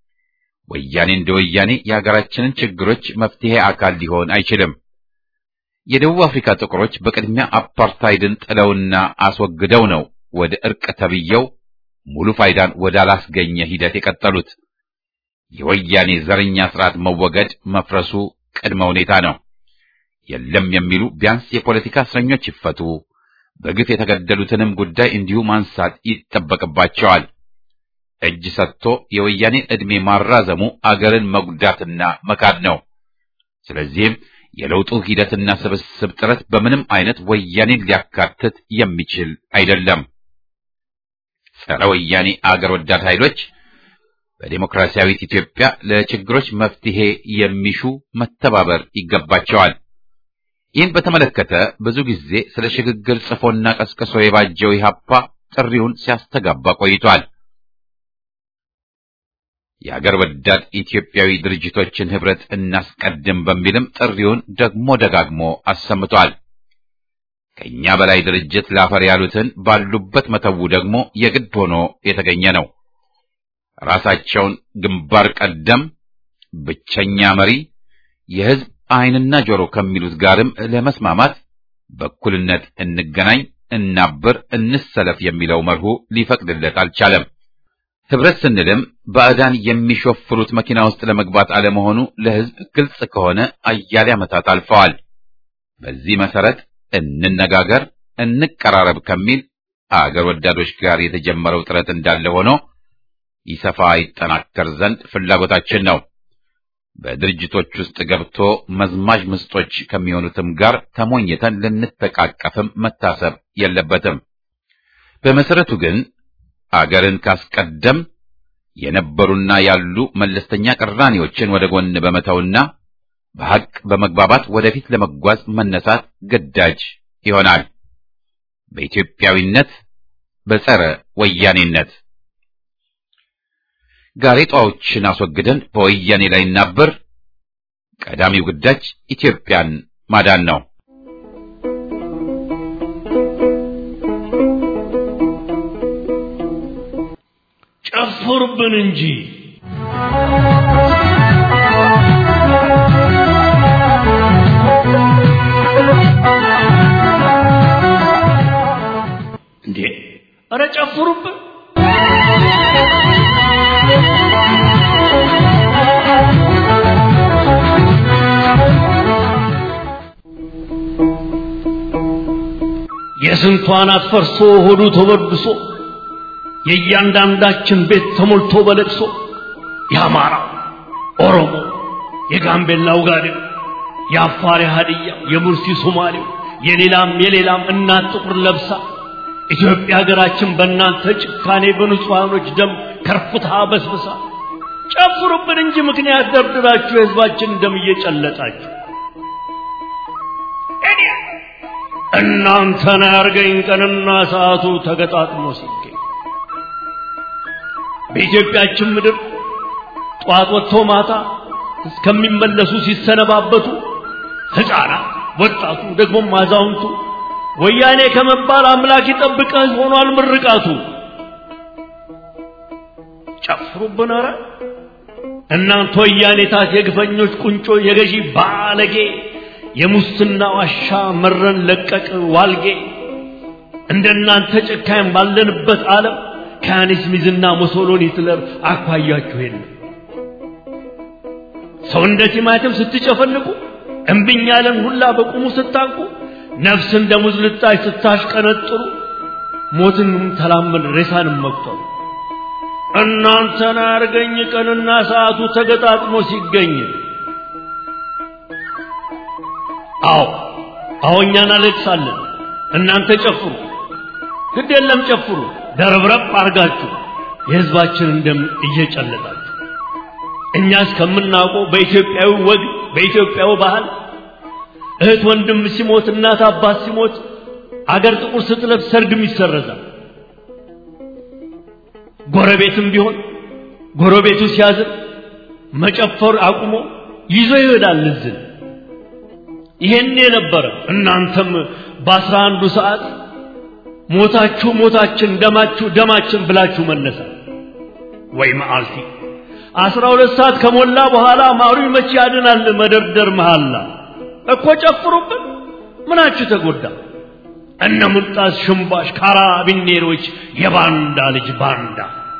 ወያኔ እንደ ወያኔ የሀገራችንን ችግሮች መፍትሄ አካል ሊሆን አይችልም። የደቡብ አፍሪካ ጥቁሮች በቅድሚያ አፓርታይድን ጥለውና አስወግደው ነው ወደ እርቅ ተብየው ሙሉ ፋይዳን ወዳላስገኘ ሂደት የቀጠሉት። የወያኔ ዘረኛ ስርዓት መወገድ መፍረሱ ቅድመ ሁኔታ ነው። የለም የሚሉ ቢያንስ የፖለቲካ እስረኞች ይፈቱ፣ በግፍ የተገደሉትንም ጉዳይ እንዲሁ ማንሳት ይጠበቅባቸዋል። እጅ ሰጥቶ የወያኔን ዕድሜ ማራዘሙ አገርን መጉዳትና መካድ ነው። ስለዚህም የለውጡ ሂደትና ስብስብ ጥረት በምንም አይነት ወያኔን ሊያካትት የሚችል አይደለም። ጸረ ወያኔ አገር ወዳድ ኃይሎች በዴሞክራሲያዊት ኢትዮጵያ ለችግሮች መፍትሄ የሚሹ መተባበር ይገባቸዋል። ይህን በተመለከተ ብዙ ጊዜ ስለ ሽግግር ጽፎና ቀስቅሶ የባጀው ኢህአፓ ጥሪውን ሲያስተጋባ ቆይቷል። የአገር ወዳድ ኢትዮጵያዊ ድርጅቶችን ህብረት እናስቀድም በሚልም ጥሪውን ደግሞ ደጋግሞ አሰምቷል። ከእኛ በላይ ድርጅት ላፈር ያሉትን ባሉበት መተው ደግሞ የግድ ሆኖ የተገኘ ነው። ራሳቸውን ግንባር ቀደም ብቸኛ መሪ የህዝብ ዓይንና ጆሮ ከሚሉት ጋርም ለመስማማት በእኩልነት እንገናኝ፣ እናብር፣ እንሰለፍ የሚለው መርሁ ሊፈቅድለት አልቻለም። ህብረት ስንልም ባዕዳን የሚሾፍሩት መኪና ውስጥ ለመግባት አለመሆኑ ለህዝብ ግልጽ ከሆነ አያሌ ዓመታት አልፈዋል። በዚህ መሰረት እንነጋገር፣ እንቀራረብ ከሚል አገር ወዳዶች ጋር የተጀመረው ጥረት እንዳለ ሆኖ ይሰፋ ይጠናከር ዘንድ ፍላጎታችን ነው። በድርጅቶች ውስጥ ገብቶ መዝማጅ ምስጦች ከሚሆኑትም ጋር ተሞኝተን ልንተቃቀፍም መታሰብ የለበትም። በመሰረቱ ግን አገርን ካስቀደም የነበሩና ያሉ መለስተኛ ቅራኔዎችን ወደ ጎን በመተውና በሐቅ በመግባባት ወደፊት ለመጓዝ መነሳት ግዳጅ ይሆናል። በኢትዮጵያዊነት፣ በጸረ ወያኔነት ጋሬጣዎችን አስወግደን በወያኔ ላይ እናብር። ቀዳሚው ግዳጅ ኢትዮጵያን ማዳን ነው። ጨፍሩብን እንጂ እንዴ! ኧረ ጨፍሩብን! የስንቷን አትፈርሶ ሆዱ ተበድሶ የእያንዳንዳችን ቤት ተሞልቶ በለቅሶ የአማራ ኦሮሞ፣ የጋምቤላው ጋዴው፣ የአፋር የሀዲያ፣ የሙርሲ ሶማሌው፣ የሌላም የሌላም እናት ጥቁር ለብሳ ኢትዮጵያ ሀገራችን በእናንተ ጭካኔ በንጹሐኖች ደም ከርፍታ በስብሳ ጨፍሩብን እንጂ ምክንያት ደርድራችሁ የህዝባችን ደም እየጨለጣችሁ እናንተን ያርገኝ ቀንና ሰዓቱ ተገጣጥሞ ሲገኝ በኢትዮጵያችን ምድር ጠዋት ወጥቶ ማታ እስከሚመለሱ ሲሰነባበቱ ሕፃናት፣ ወጣቱ፣ ደግሞም አዛውንቱ ወያኔ ከመባል አምላክ ይጠብቀህ ሆኗል ምርቃቱ። ጨፍሩብን ኧረ እናንተ ወያኔታት የግፈኞች ቁንጮ የገዢ ባለጌ የሙስና ዋሻ መረን ለቀቅ ዋልጌ እንደናንተ ጨካኝ ባለንበት ዓለም ከያኔስ ሚዝና ሞሶሎኒ ሂትለር አኳያችሁ የለም። ሰው እንደ ቲማቲም ስትጨፈልቁ እምብኝ ያለን ሁላ በቁሙ ስታንቁ ነፍስ እንደ ሙዝ ልጣጭ ስታሽቀነጥሩ ሞትንም ተላመን ሬሳንም መቁጠሩ እናንተን አርገኝ ቀንና ሰዓቱ ተገጣጥሞ ሲገኝ አዎ አዎ እኛ እናለቅሳለን እናንተ ጨፍሩ ግድ የለም ጨፍሩ ደረብረብ አርጋችሁ የህዝባችንን ደም እየጨለጣችሁ እኛ እስከምናውቀው በኢትዮጵያዊ ወግ በኢትዮጵያዊ ባህል እህት ወንድም ሲሞት እናት አባት ሲሞት አገር ጥቁር ስትለብስ ሰርግም ይሰረዛል ጎረቤትም ቢሆን ጎረቤቱ ሲያዝን መጨፈር አቁሞ ይዞ ይሄዳል እዝን ይሄን የነበረ እናንተም በአስራ አንዱ ሰዓት ሞታችሁ ሞታችን ደማችሁ ደማችን ብላችሁ መነሳት ወይ መዓልቲ አስራ ሁለት ሰዓት ከሞላ በኋላ ማሩ መቼ ያድናል መደርደር መሃላ እኮ ጨፍሩብን ምናችሁ ተጎዳ እነ ሙልጣስ ሽምባሽ ካራቢኔሮች የባንዳ ልጅ ባንዳ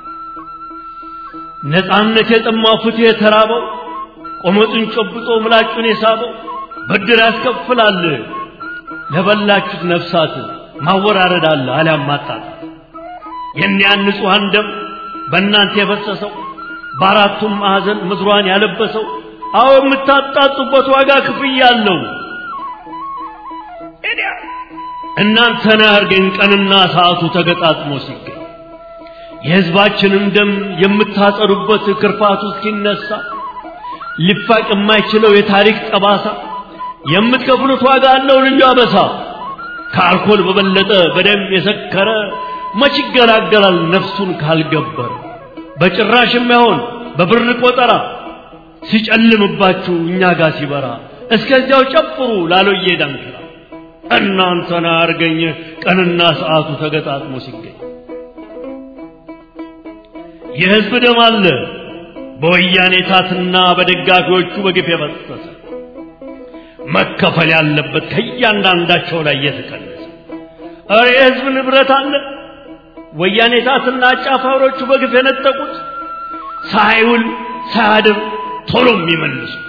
ነፃነት የጠማው ፍትህ የተራበው ቆመጡን ጨብጦ ምላጩን የሳበው ብድር ያስከፍላል ለበላችሁት ነፍሳት ማወራረድ አለ አሊያም ማጣት የእኒያን ንጹሐን ደም በእናንተ የፈሰሰው በአራቱም ማዕዘን ምድሯን ያለበሰው አዎ የምታጣጡበት ዋጋ ክፍያ አለው እናንተን አያርገኝ ቀንና ሰዓቱ ተገጣጥሞ ሲገኝ የሕዝባችንን ደም የምታጸዱበት ክርፋቱ እስኪነሳ ሊፋቅ የማይችለው የታሪክ ጠባሳ የምትከፍሉት ዋጋ አለው ልዩ አበሳ ከአልኮል በበለጠ በደም የሰከረ መች ይገላገላል ነፍሱን ካልገበረ በጭራሽ የማይሆን በብር ቆጠራ ሲጨልምባችሁ እኛ ጋር ሲበራ እስከዚያው ጨፍሩ ላሎዬ ዳንክራ እናንተን አርገኝ ቀንና ሰዓቱ ተገጣጥሞ ሲገኝ የሕዝብ ደም አለ በወያኔ ታትና በደጋፊዎቹ በግፍ የፈሰሰ መከፈል ያለበት ከእያንዳንዳቸው ላይ የተቀነሰ እረ የሕዝብ ንብረት አለ ወያኔ ታትና አጫፋሪዎቹ በግፍ የነጠቁት ሳይውል ሳያድር ቶሎ የሚመልሱት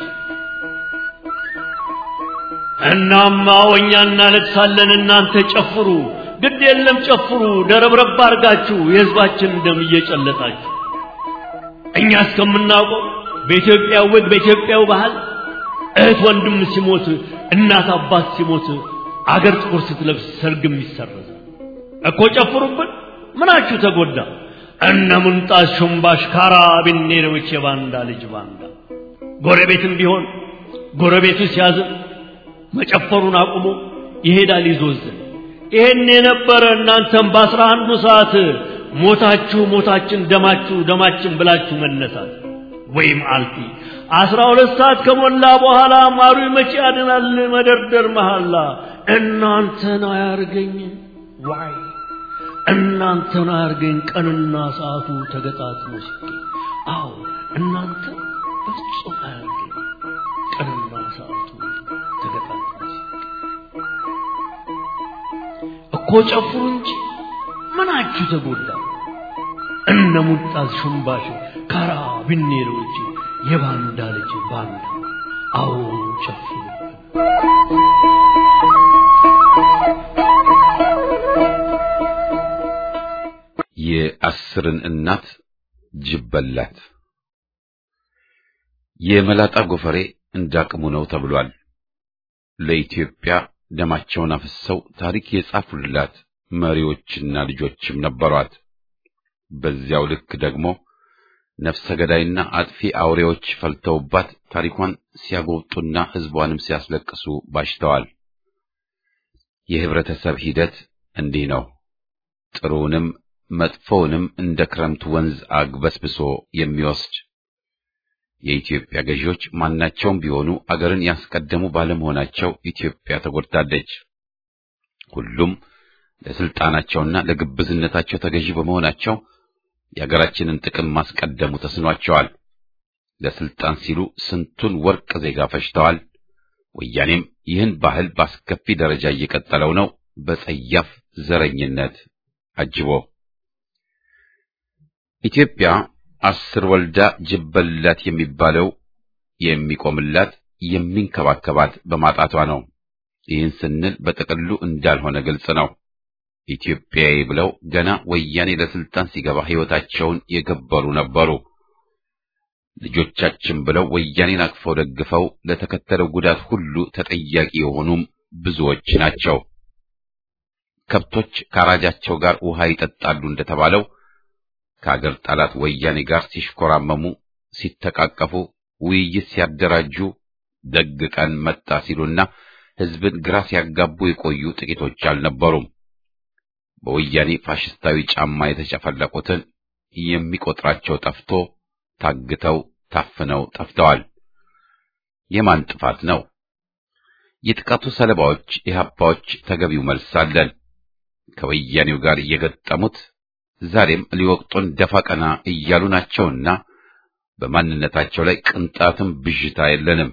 እናማ ወኛ እናለቅሳለን እናንተ ጨፍሩ ግድ የለም ጨፍሩ ደረብረብ አርጋችሁ የሕዝባችን ደም እየጨለጣችሁ እኛ እስከምናውቀው በኢትዮጵያ ወግ በኢትዮጵያው ባህል እህት ወንድም ሲሞት እናት አባት ሲሞት አገር ጥቁር ስትለብስ ሰርግም ይሰረዛል እኮ ጨፍሩብን ምናችሁ ተጎዳ እነ ሙንጣስ ሹምባሽ ካራቢኔሮች የባንዳ ልጅ ባንዳ ጎረቤትም ቢሆን ጎረቤቱ ሲያዝን መጨፈሩን አቁሞ ይሄዳል ይዞዝን ይሄን የነበረ እናንተም በአስራ አንዱ ሰዓት ሞታችሁ ሞታችን ደማችሁ ደማችን ብላችሁ መነሳት ወይም አልፊ አስራ ሁለት ሰዓት ከሞላ በኋላ ማሩ መቼ ያድናል መደርደር መሐላ እናንተን አያርገኝ ዋይ እናንተን አያርገኝ ቀንና ሰዓቱ ተገጣጥሞ ሲገኝ አዎ እናንተ በፍጹም አያርገኝ ቀንና ሰዓቱ ተገጣጥሞ ሲገኝ እኮ ጨፍሩ እንጂ ምናችሁ ተጎዳ እነ ሙጣዝ ሹምባሽ ካራ ብኔሮች የባንዳ ልጅ ባንዳ አዎ ጨፍሩ የአስርን እናት ጅብ በላት። የመላጣ ጎፈሬ እንዳቅሙ ነው ተብሏል። ለኢትዮጵያ ደማቸውን አፍሰው ታሪክ የጻፉላት መሪዎችና ልጆችም ነበሯት። በዚያው ልክ ደግሞ ነፍሰ ገዳይና አጥፊ አውሬዎች ፈልተውባት ታሪኳን ሲያጎብጡና ሕዝቧንም ሲያስለቅሱ ባሽተዋል። የህብረተሰብ ሂደት እንዲህ ነው። ጥሩውንም መጥፎውንም እንደ ክረምት ወንዝ አግበስብሶ የሚወስድ የኢትዮጵያ ገዢዎች ማናቸውም ቢሆኑ አገርን ያስቀደሙ ባለመሆናቸው ኢትዮጵያ ተጎድታለች። ሁሉም ለስልጣናቸውና ለግብዝነታቸው ተገዢ በመሆናቸው የአገራችንን ጥቅም ማስቀደሙ ተስኗቸዋል። ለስልጣን ሲሉ ስንቱን ወርቅ ዜጋ ፈጅተዋል። ወያኔም ይህን ባህል በአስከፊ ደረጃ እየቀጠለው ነው፣ በጸያፍ ዘረኝነት አጅቦ ኢትዮጵያ አስር ወልዳ ጅብ በላት የሚባለው የሚቆምላት የሚንከባከባት በማጣቷ ነው። ይህን ስንል በጥቅሉ እንዳልሆነ ግልጽ ነው። ኢትዮጵያዊ ብለው ገና ወያኔ ለስልጣን ሲገባ ሕይወታቸውን የገበሩ ነበሩ። ልጆቻችን ብለው ወያኔን አቅፈው ደግፈው ለተከተለው ጉዳት ሁሉ ተጠያቂ የሆኑም ብዙዎች ናቸው። ከብቶች ከአራጃቸው ጋር ውሃ ይጠጣሉ እንደተባለው ከአገር ጠላት ወያኔ ጋር ሲሽኮራመሙ፣ ሲተቃቀፉ፣ ውይይት ሲያደራጁ ደግ ቀን መጣ ሲሉና ሕዝብን ግራ ሲያጋቡ የቆዩ ጥቂቶች አልነበሩም። በወያኔ ፋሽስታዊ ጫማ የተጨፈለቁትን የሚቆጥራቸው ጠፍቶ ታግተው ታፍነው ጠፍተዋል። የማን ጥፋት ነው? የጥቃቱ ሰለባዎች ኢህአፓዎች ተገቢው መልስ አለን። ከወያኔው ጋር እየገጠሙት ዛሬም ሊወቅጡን ደፋ ቀና እያሉ ናቸውና በማንነታቸው ላይ ቅንጣትም ብዥታ የለንም።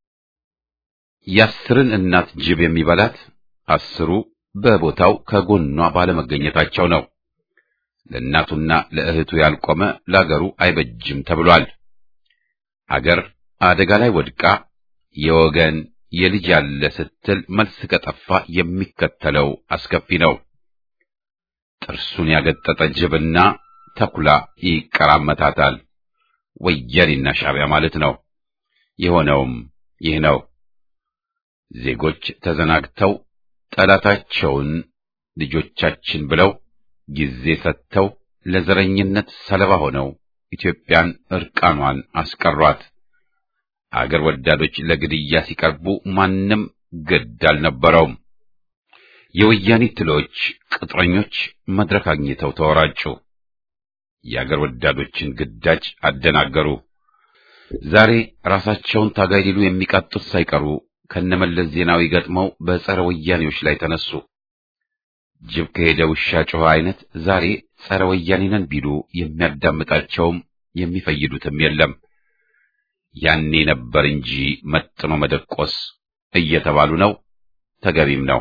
የአስርን እናት ጅብ የሚበላት አስሩ በቦታው ከጎኗ ባለመገኘታቸው ነው። ለእናቱና ለእህቱ ያልቆመ ለአገሩ አይበጅም ተብሏል። አገር አደጋ ላይ ወድቃ የወገን የልጅ ያለ ስትል መልስ ከጠፋ የሚከተለው አስከፊ ነው። ጥርሱን ያገጠጠ ጅብና ተኩላ ይቀራመታታል። ወያኔና ሻዕቢያ ማለት ነው። የሆነውም ይህ ነው። ዜጎች ተዘናግተው ጠላታቸውን ልጆቻችን ብለው ጊዜ ሰጥተው ለዘረኝነት ሰለባ ሆነው ኢትዮጵያን እርቃኗን አስቀሯት። አገር ወዳዶች ለግድያ ሲቀርቡ ማንም ግድ አልነበረውም። የወያኔ ትሎች ቅጥረኞች መድረክ አግኝተው ተወራጩ። የአገር ወዳዶችን ግዳጅ አደናገሩ። ዛሬ ራሳቸውን ታጋይ ሊሉ የሚቃጡት ሳይቀሩ ከነመለስ ዜናዊ ገጥመው በጸረ ወያኔዎች ላይ ተነሱ። ጅብ ከሄደ ውሻ ጮኸ አይነት ዛሬ ጸረ ወያኔ ነን ቢሉ የሚያዳምጣቸውም የሚፈይዱትም የለም። ያኔ ነበር እንጂ መጥኖ መደቆስ እየተባሉ ነው። ተገቢም ነው።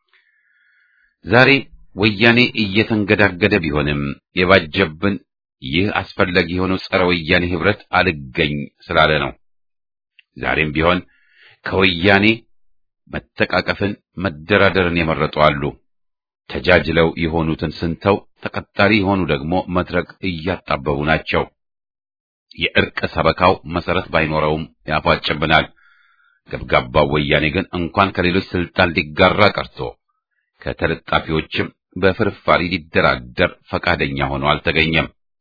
ዛሬ ወያኔ እየተንገዳገደ ቢሆንም የባጀብን ይህ አስፈላጊ የሆነው ጸረ ወያኔ ህብረት አልገኝ ስላለ ነው። ዛሬም ቢሆን ከወያኔ መተቃቀፍን፣ መደራደርን የመረጡ አሉ። ተጃጅለው የሆኑትን ስንተው ተቀጣሪ የሆኑ ደግሞ መድረክ እያጣበቡ ናቸው። የእርቅ ሰበካው መሰረት ባይኖረውም ያፏጭብናል። ገብጋባው ወያኔ ግን እንኳን ከሌሎች ስልጣን ሊጋራ ቀርቶ ከተለጣፊዎችም በፍርፋሪ ሊደራደር ፈቃደኛ ሆኖ አልተገኘም።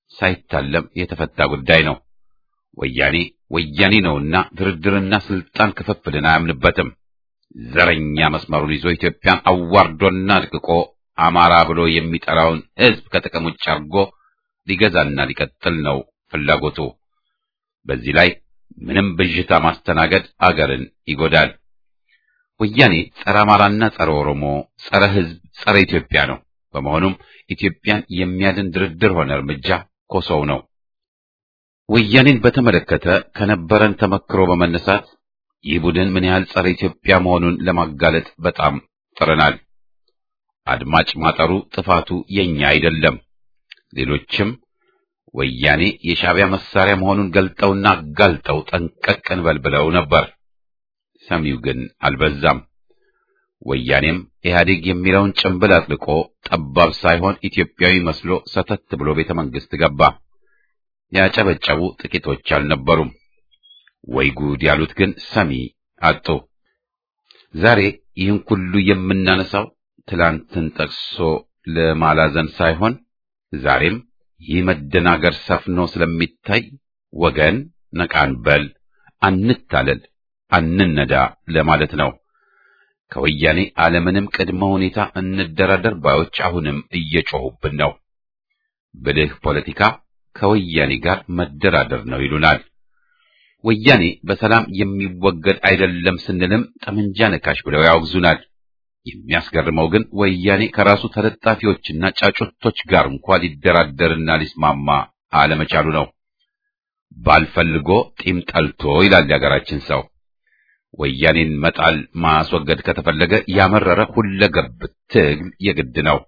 ሳይታለም የተፈታ ጉዳይ ነው። ወያኔ ወያኔ ነውና ድርድርና ስልጣን ክፍፍልን አያምንበትም። ዘረኛ መስመሩን ይዞ ኢትዮጵያን አዋርዶና አድቅቆ አማራ ብሎ የሚጠራውን ሕዝብ ከጥቅም ውጭ አድርጎ ሊገዛና ሊቀጥል ነው ፍላጎቱ። በዚህ ላይ ምንም ብዥታ ማስተናገድ አገርን ይጎዳል። ወያኔ ጸረ አማራና ጸረ ኦሮሞ፣ ጸረ ሕዝብ፣ ጸረ ኢትዮጵያ ነው። በመሆኑም ኢትዮጵያን የሚያድን ድርድር ሆነ እርምጃ ኮሶው ነው። ወያኔን በተመለከተ ከነበረን ተመክሮ በመነሳት ይህ ቡድን ምን ያህል ጸረ ኢትዮጵያ መሆኑን ለማጋለጥ በጣም ጥረናል። አድማጭ ማጠሩ ጥፋቱ የኛ አይደለም። ሌሎችም ወያኔ የሻዕቢያ መሳሪያ መሆኑን ገልጠውና አጋልጠው ጠንቀቅ እንበል ብለው ነበር። ሰሚው ግን አልበዛም። ወያኔም ኢህአዴግ የሚለውን ጭንብል አጥልቆ ጠባብ ሳይሆን ኢትዮጵያዊ መስሎ ሰተት ብሎ ቤተ መንግስት ገባ። ያጨበጨቡ ጥቂቶች አልነበሩም። ወይ ጉድ ያሉት ግን ሰሚ አጡ። ዛሬ ይህን ሁሉ የምናነሳው ትላንትን ጠቅሶ ለማላዘን ሳይሆን ዛሬም ይህ መደናገር ሰፍኖ ስለሚታይ ወገን ነቃንበል፣ አንታለል፣ አንነዳ ለማለት ነው። ከወያኔ አለምንም ቅድመ ሁኔታ እንደራደር ባዮች አሁንም እየጮሁብን ነው። ብልህ ፖለቲካ ከወያኔ ጋር መደራደር ነው ይሉናል። ወያኔ በሰላም የሚወገድ አይደለም ስንልም ጠመንጃ ነካሽ ብለው ያወግዙናል። የሚያስገርመው ግን ወያኔ ከራሱ ተለጣፊዎችና ጫጩቶች ጋር እንኳ ሊደራደርና ሊስማማ አለመቻሉ ነው። ባልፈልጎ ጢም ጠልቶ ይላል የሀገራችን ሰው። ወያኔን መጣል ማስወገድ ከተፈለገ ያመረረ ሁለገብ ትግል የግድ ነው።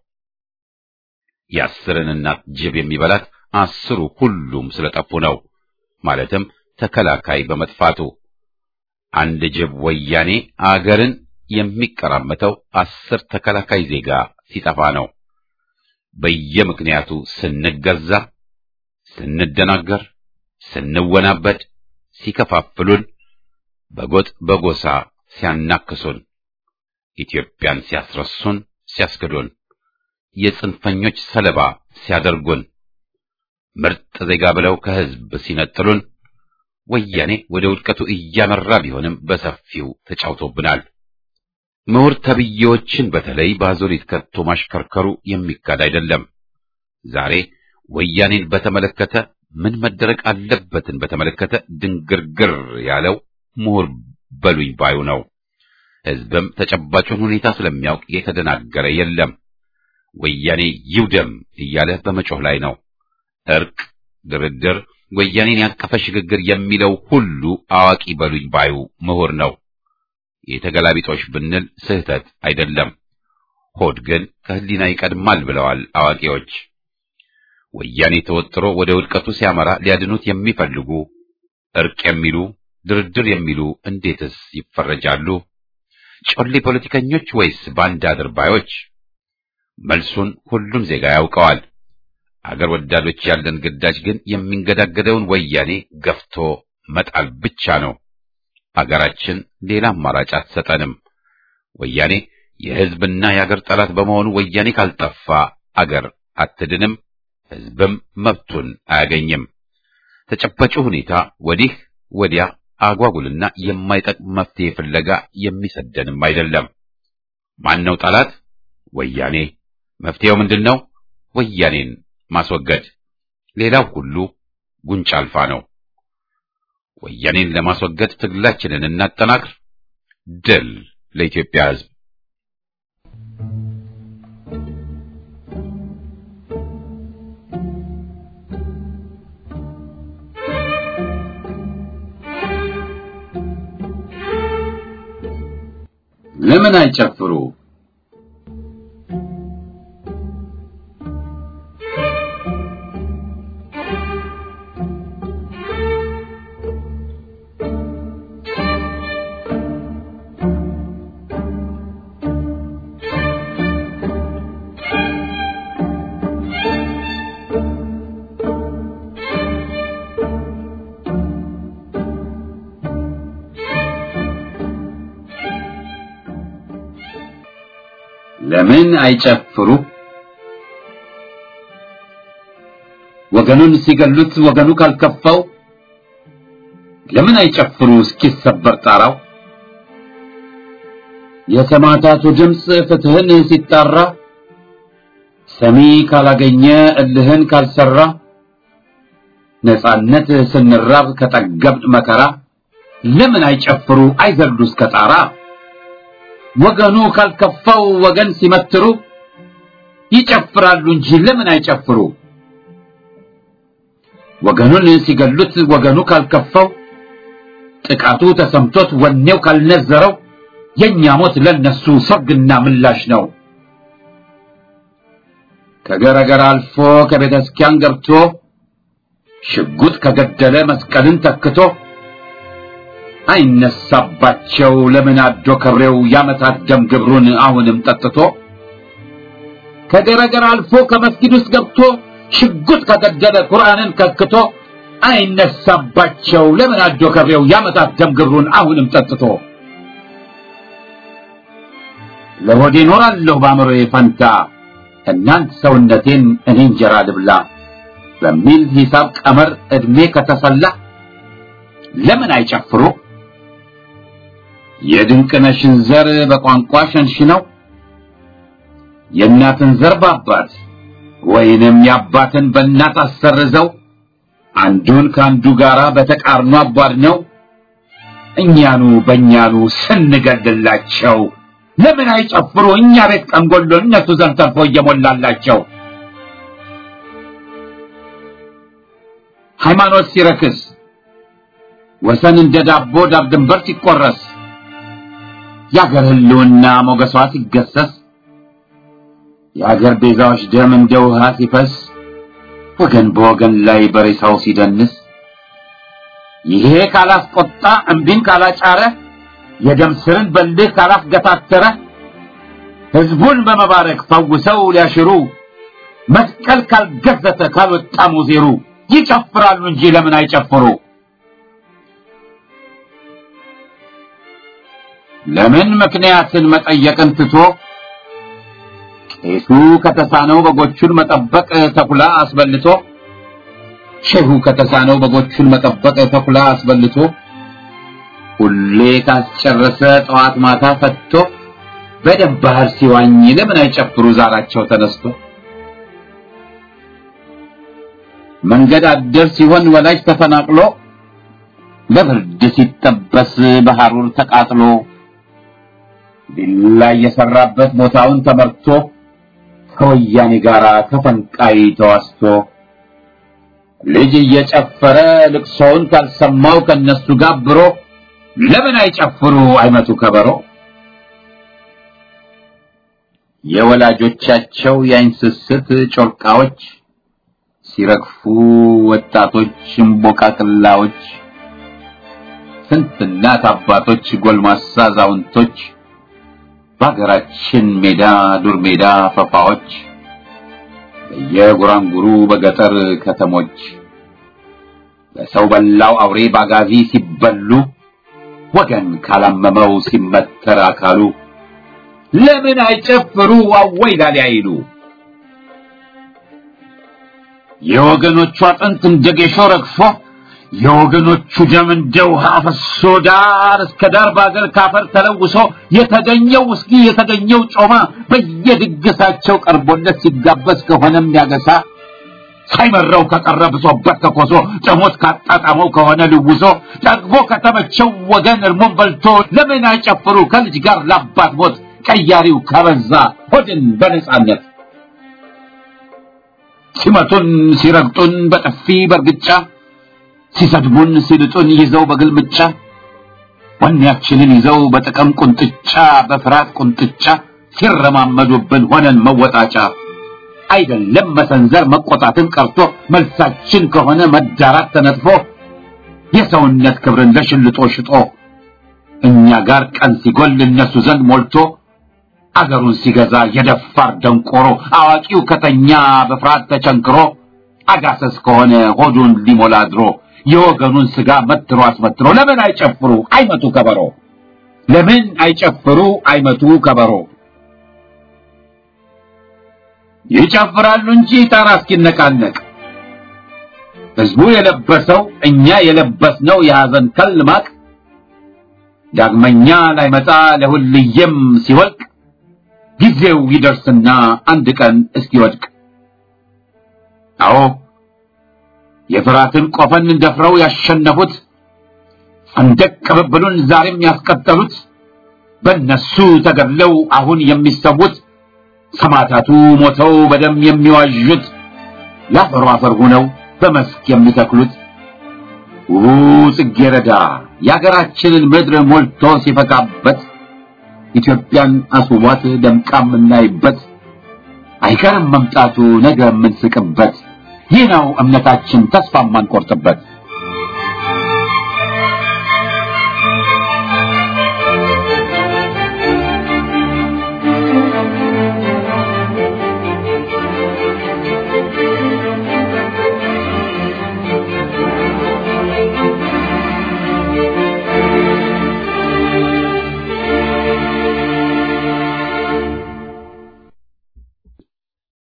የአስርን እናት ጅብ የሚበላት አስሩ ሁሉም ስለጠፉ ነው። ማለትም ተከላካይ በመጥፋቱ አንድ ጅብ ወያኔ አገርን የሚቀራመተው አስር ተከላካይ ዜጋ ሲጠፋ ነው። በየምክንያቱ ስንገዛ፣ ስንደናገር፣ ስንወናበድ፣ ሲከፋፍሉን፣ በጎጥ በጎሳ ሲያናክሱን፣ ኢትዮጵያን ሲያስረሱን፣ ሲያስክዱን፣ የጽንፈኞች ሰለባ ሲያደርጉን፣ ምርጥ ዜጋ ብለው ከህዝብ ሲነጥሉን ወያኔ ወደ ውድቀቱ እያመራ ቢሆንም በሰፊው ተጫውቶብናል። ምሁር ተብዬዎችን በተለይ በአዙሪት ከቶ ማሽከርከሩ የሚካድ አይደለም። ዛሬ ወያኔን በተመለከተ ምን መደረግ አለበትን በተመለከተ ድንግርግር ያለው ምሁር በሉኝ ባዩ ነው። ህዝብም ተጨባጩን ሁኔታ ስለሚያውቅ የተደናገረ የለም። ወያኔ ይውደም እያለ በመጮህ ላይ ነው። እርቅ፣ ድርድር፣ ወያኔን ያቀፈ ሽግግር የሚለው ሁሉ አዋቂ በሉኝ ባዩ ምሁር ነው። የተገላቢጦሽ ብንል ስህተት አይደለም። ሆድ ግን ከህሊና ይቀድማል ብለዋል አዋቂዎች። ወያኔ ተወጥሮ ወደ ውድቀቱ ሲያመራ ሊያድኑት የሚፈልጉ እርቅ የሚሉ ድርድር የሚሉ እንዴትስ ይፈረጃሉ? ጮሌ ፖለቲከኞች ወይስ ባንዳ አድርባዮች? መልሱን ሁሉም ዜጋ ያውቀዋል። አገር ወዳዶች ያለን ግዳጅ ግን የሚንገዳገደውን ወያኔ ገፍቶ መጣል ብቻ ነው። አገራችን ሌላ አማራጭ አትሰጠንም። ወያኔ የህዝብና የአገር ጠላት በመሆኑ ወያኔ ካልጠፋ አገር አትድንም፣ ህዝብም መብቱን አያገኝም። ተጨባጩ ሁኔታ ወዲህ ወዲያ አጓጉልና የማይጠቅም መፍትሄ ፍለጋ የሚሰደንም አይደለም። ማን ነው ጠላት? ወያኔ። መፍትሄው ምንድን ነው? ወያኔን ማስወገድ። ሌላው ሁሉ ጉንጭ አልፋ ነው። ወያኔን ለማስወገድ ትግላችንን እናጠናክር። ድል ለኢትዮጵያ ህዝብ! ለምን አይጨፍሩ? ለምን አይጨፍሩ? ወገኑን ሲገሉት ወገኑ ካልከፋው ለምን አይጨፍሩ እስኪሰበር ጣራው የሰማዕታቱ ድምፅ ፍትህን ሲጣራ ሰሚ ካላገኘ እልህን ካልሰራ ነጻነት ስንራብ ከጠገብጥ መከራ ለምን አይጨፍሩ አይዘሉ እስከ ጣራ ወገኑ ካልከፋው ወገን ሲመትሩ ይጨፍራሉ እንጂ ለምን አይጨፍሩ ወገኑን ሲገሉት ወገኑ ካልከፋው ጥቃቱ ተሰምቶት ወኔው ካልነዘረው የኛ ሞት ለነሱ ሰርግና ምላሽ ነው ከገረገር አልፎ ከቤተ ክርስቲያን ገብቶ ሽጉጥ ከገደለ መስቀልን ተክቶ አይነሳባቸው ለምን አዶ ከብሬው ያመታት ደም ግብሩን አሁንም ጠጥቶ ከገረገር አልፎ ከመስጊድ ውስጥ ገብቶ ሽጉጥ ከገደለ ቁርአንን ከክቶ አይነሳባቸው ለምን አዶ ከብሬው ያመታት ደም ግብሩን አሁንም ጠጥቶ ለሆዴ ኖራለሁ በአእምሮዬ ፈንታ እናንት ሰውነቴን እኔ እንጀራ ልብላ በሚል ሂሳብ ቀመር ዕድሜ ከተሰላ ለምን አይጨፍሩ የድንቅነሽን ዘር በቋንቋ ሸንሽነው የእናትን ዘር በአባት ወይንም የአባትን በእናት አሰርዘው አንዱን ከአንዱ ጋራ በተቃርኖ አቧድነው እኛኑ በእኛኑ ስንገድላቸው ለምን አይጨፍሩ እኛ ቤት ቀንጎሎ እነሱ ዘንድ ተርፎ እየሞላላቸው ሃይማኖት ሲረክስ ወሰን እንደ ዳቦ ዳብ ድንበር ሲቆረስ የአገር ህልውና ሞገሷ ሲገሰስ የአገር ቤዛዎች ደም እንደ ውሃ ሲፈስ ወገን በወገን ላይ በሬሳው ሲደንስ ይሄ ካላስቆጣ እምቢን ካላጫረ የደም ስርን በልህ ካላስገታተረ ህዝቡን በመባረክ ፈውሰው ሊያሽሩ መስቀል ካልገዘተ ካልወጣ ሙዜሩ ይጨፍራሉ እንጂ ለምን አይጨፍሩ ለምን ምክንያትን መጠየቅን ትቶ ቄሱ ከተሳነው በጎቹን መጠበቅ ተኩላ አስበልቶ ሼሁ ከተሳነው በጎቹን መጠበቅ ተኩላ አስበልቶ ሁሌ ካስጨረሰ ጠዋት ማታ ፈትቶ በደም ባህር ሲዋኝ ለምን አይጨፍሩ ዛራቸው ተነስቶ መንገድ አደር ሲሆን ወላጅ ተፈናቅሎ በብርድ ሲጠበስ በሐሩር ተቃጥሎ ቢላ የሰራበት ቦታውን ተመርቶ ከወያኔ ጋር ከፈንቃይ ተዋስቶ ልጅ እየጨፈረ ልቅሶውን ካልሰማው ከነሱ ጋብሮ ለምን አይጨፍሩ አይመቱ ከበሮ የወላጆቻቸው የአይን ስስት ጮርቃዎች ሲረግፉ ወጣቶች እምቦቃቅላዎች ስንት እናት አባቶች ጎልማሳ አዛውንቶች በሀገራችን ሜዳ ዱር ሜዳ ፈፋዎች በየጉራንጉሩ በገጠር ከተሞች በሰው በላው አውሬ ባጋዚ ሲበሉ ወገን ካላመመው ሲመተር አካሉ ለምን አይጨፍሩ አወይ ላሊ አይሉ የወገኖቹ አጥንት እንደ ጌሾ ረግፎ የወገኖቹ ደም እንደ ውሃ ፈሶ ዳር እስከ ዳር በአገር ካፈር ተለውሶ የተገኘው ውስኪ የተገኘው ጮማ በየድግሳቸው ቀርቦለት ሲጋበዝ ከሆነም ያገሳ ሳይመረው ከቀረ ብሶበት ከኮሶ ጥሞት ካጣጣመው ከሆነ ልውሶ ጠግቦ ከተመቸው ወገን እርሞን በልቶ ለምን አይጨፍሩ ከልጅ ጋር ላባት ሞት ቀያሪው ከበዛ ሆድን በነጻነት ሲመቱን ሲረግጡን በጥፊ በርግጫ ሲሰድቡን ሲልጡን ይዘው በግልምጫ ወኔያችንን ይዘው በጥቅም ቁንጥጫ በፍርሃት ቁንጥጫ ሲረማመዱብን ሆነን መወጣጫ አይደለም መሰንዘር መቆጣትን ቀርቶ መልሳችን ከሆነ መዳራት ተነጥፎ የሰውነት ክብርን ለሽልጦ ሽጦ እኛ ጋር ቀን ሲጎል እነሱ ዘንድ ሞልቶ አገሩን ሲገዛ የደፋር ደንቆሮ አዋቂው ከተኛ በፍርሃት ተቸንክሮ አጋሰስ ከሆነ ሆዱን ሊሞላ ድሮ የወገኑን ስጋ መትሮ አስመትሮ ለምን አይጨፍሩ አይመቱ ከበሮ ለምን አይጨፍሩ አይመቱ ከበሮ ይጨፍራሉ እንጂ ጣራ እስኪነቃነቅ ህዝቡ የለበሰው እኛ የለበስነው የሐዘን ከል ማቅ ዳግመኛ ላይመጣ ለሁልየም ሲወልቅ ጊዜው ይደርስና አንድ ቀን እስኪወድቅ አዎ የፍራትን ቆፈን ደፍረው ያሸነፉት ሰንደቅ ቅብብሉን ዛሬም ያስቀጠሉት በእነሱ ተገድለው አሁን የሚሰዉት ሰማዕታቱ ሞተው በደም የሚዋዡት ለአፈሩ አፈር ሆነው በመስክ የሚተክሉት ውቡ ጽጌረዳ የአገራችንን ምድር ሞልቶ ሲፈካበት ኢትዮጵያን አስውቧት ደምቃ የምናይበት አይቀርም መምጣቱ ነገ የምንስቅበት ይህ ነው እምነታችን ተስፋ የማንቆርጥበት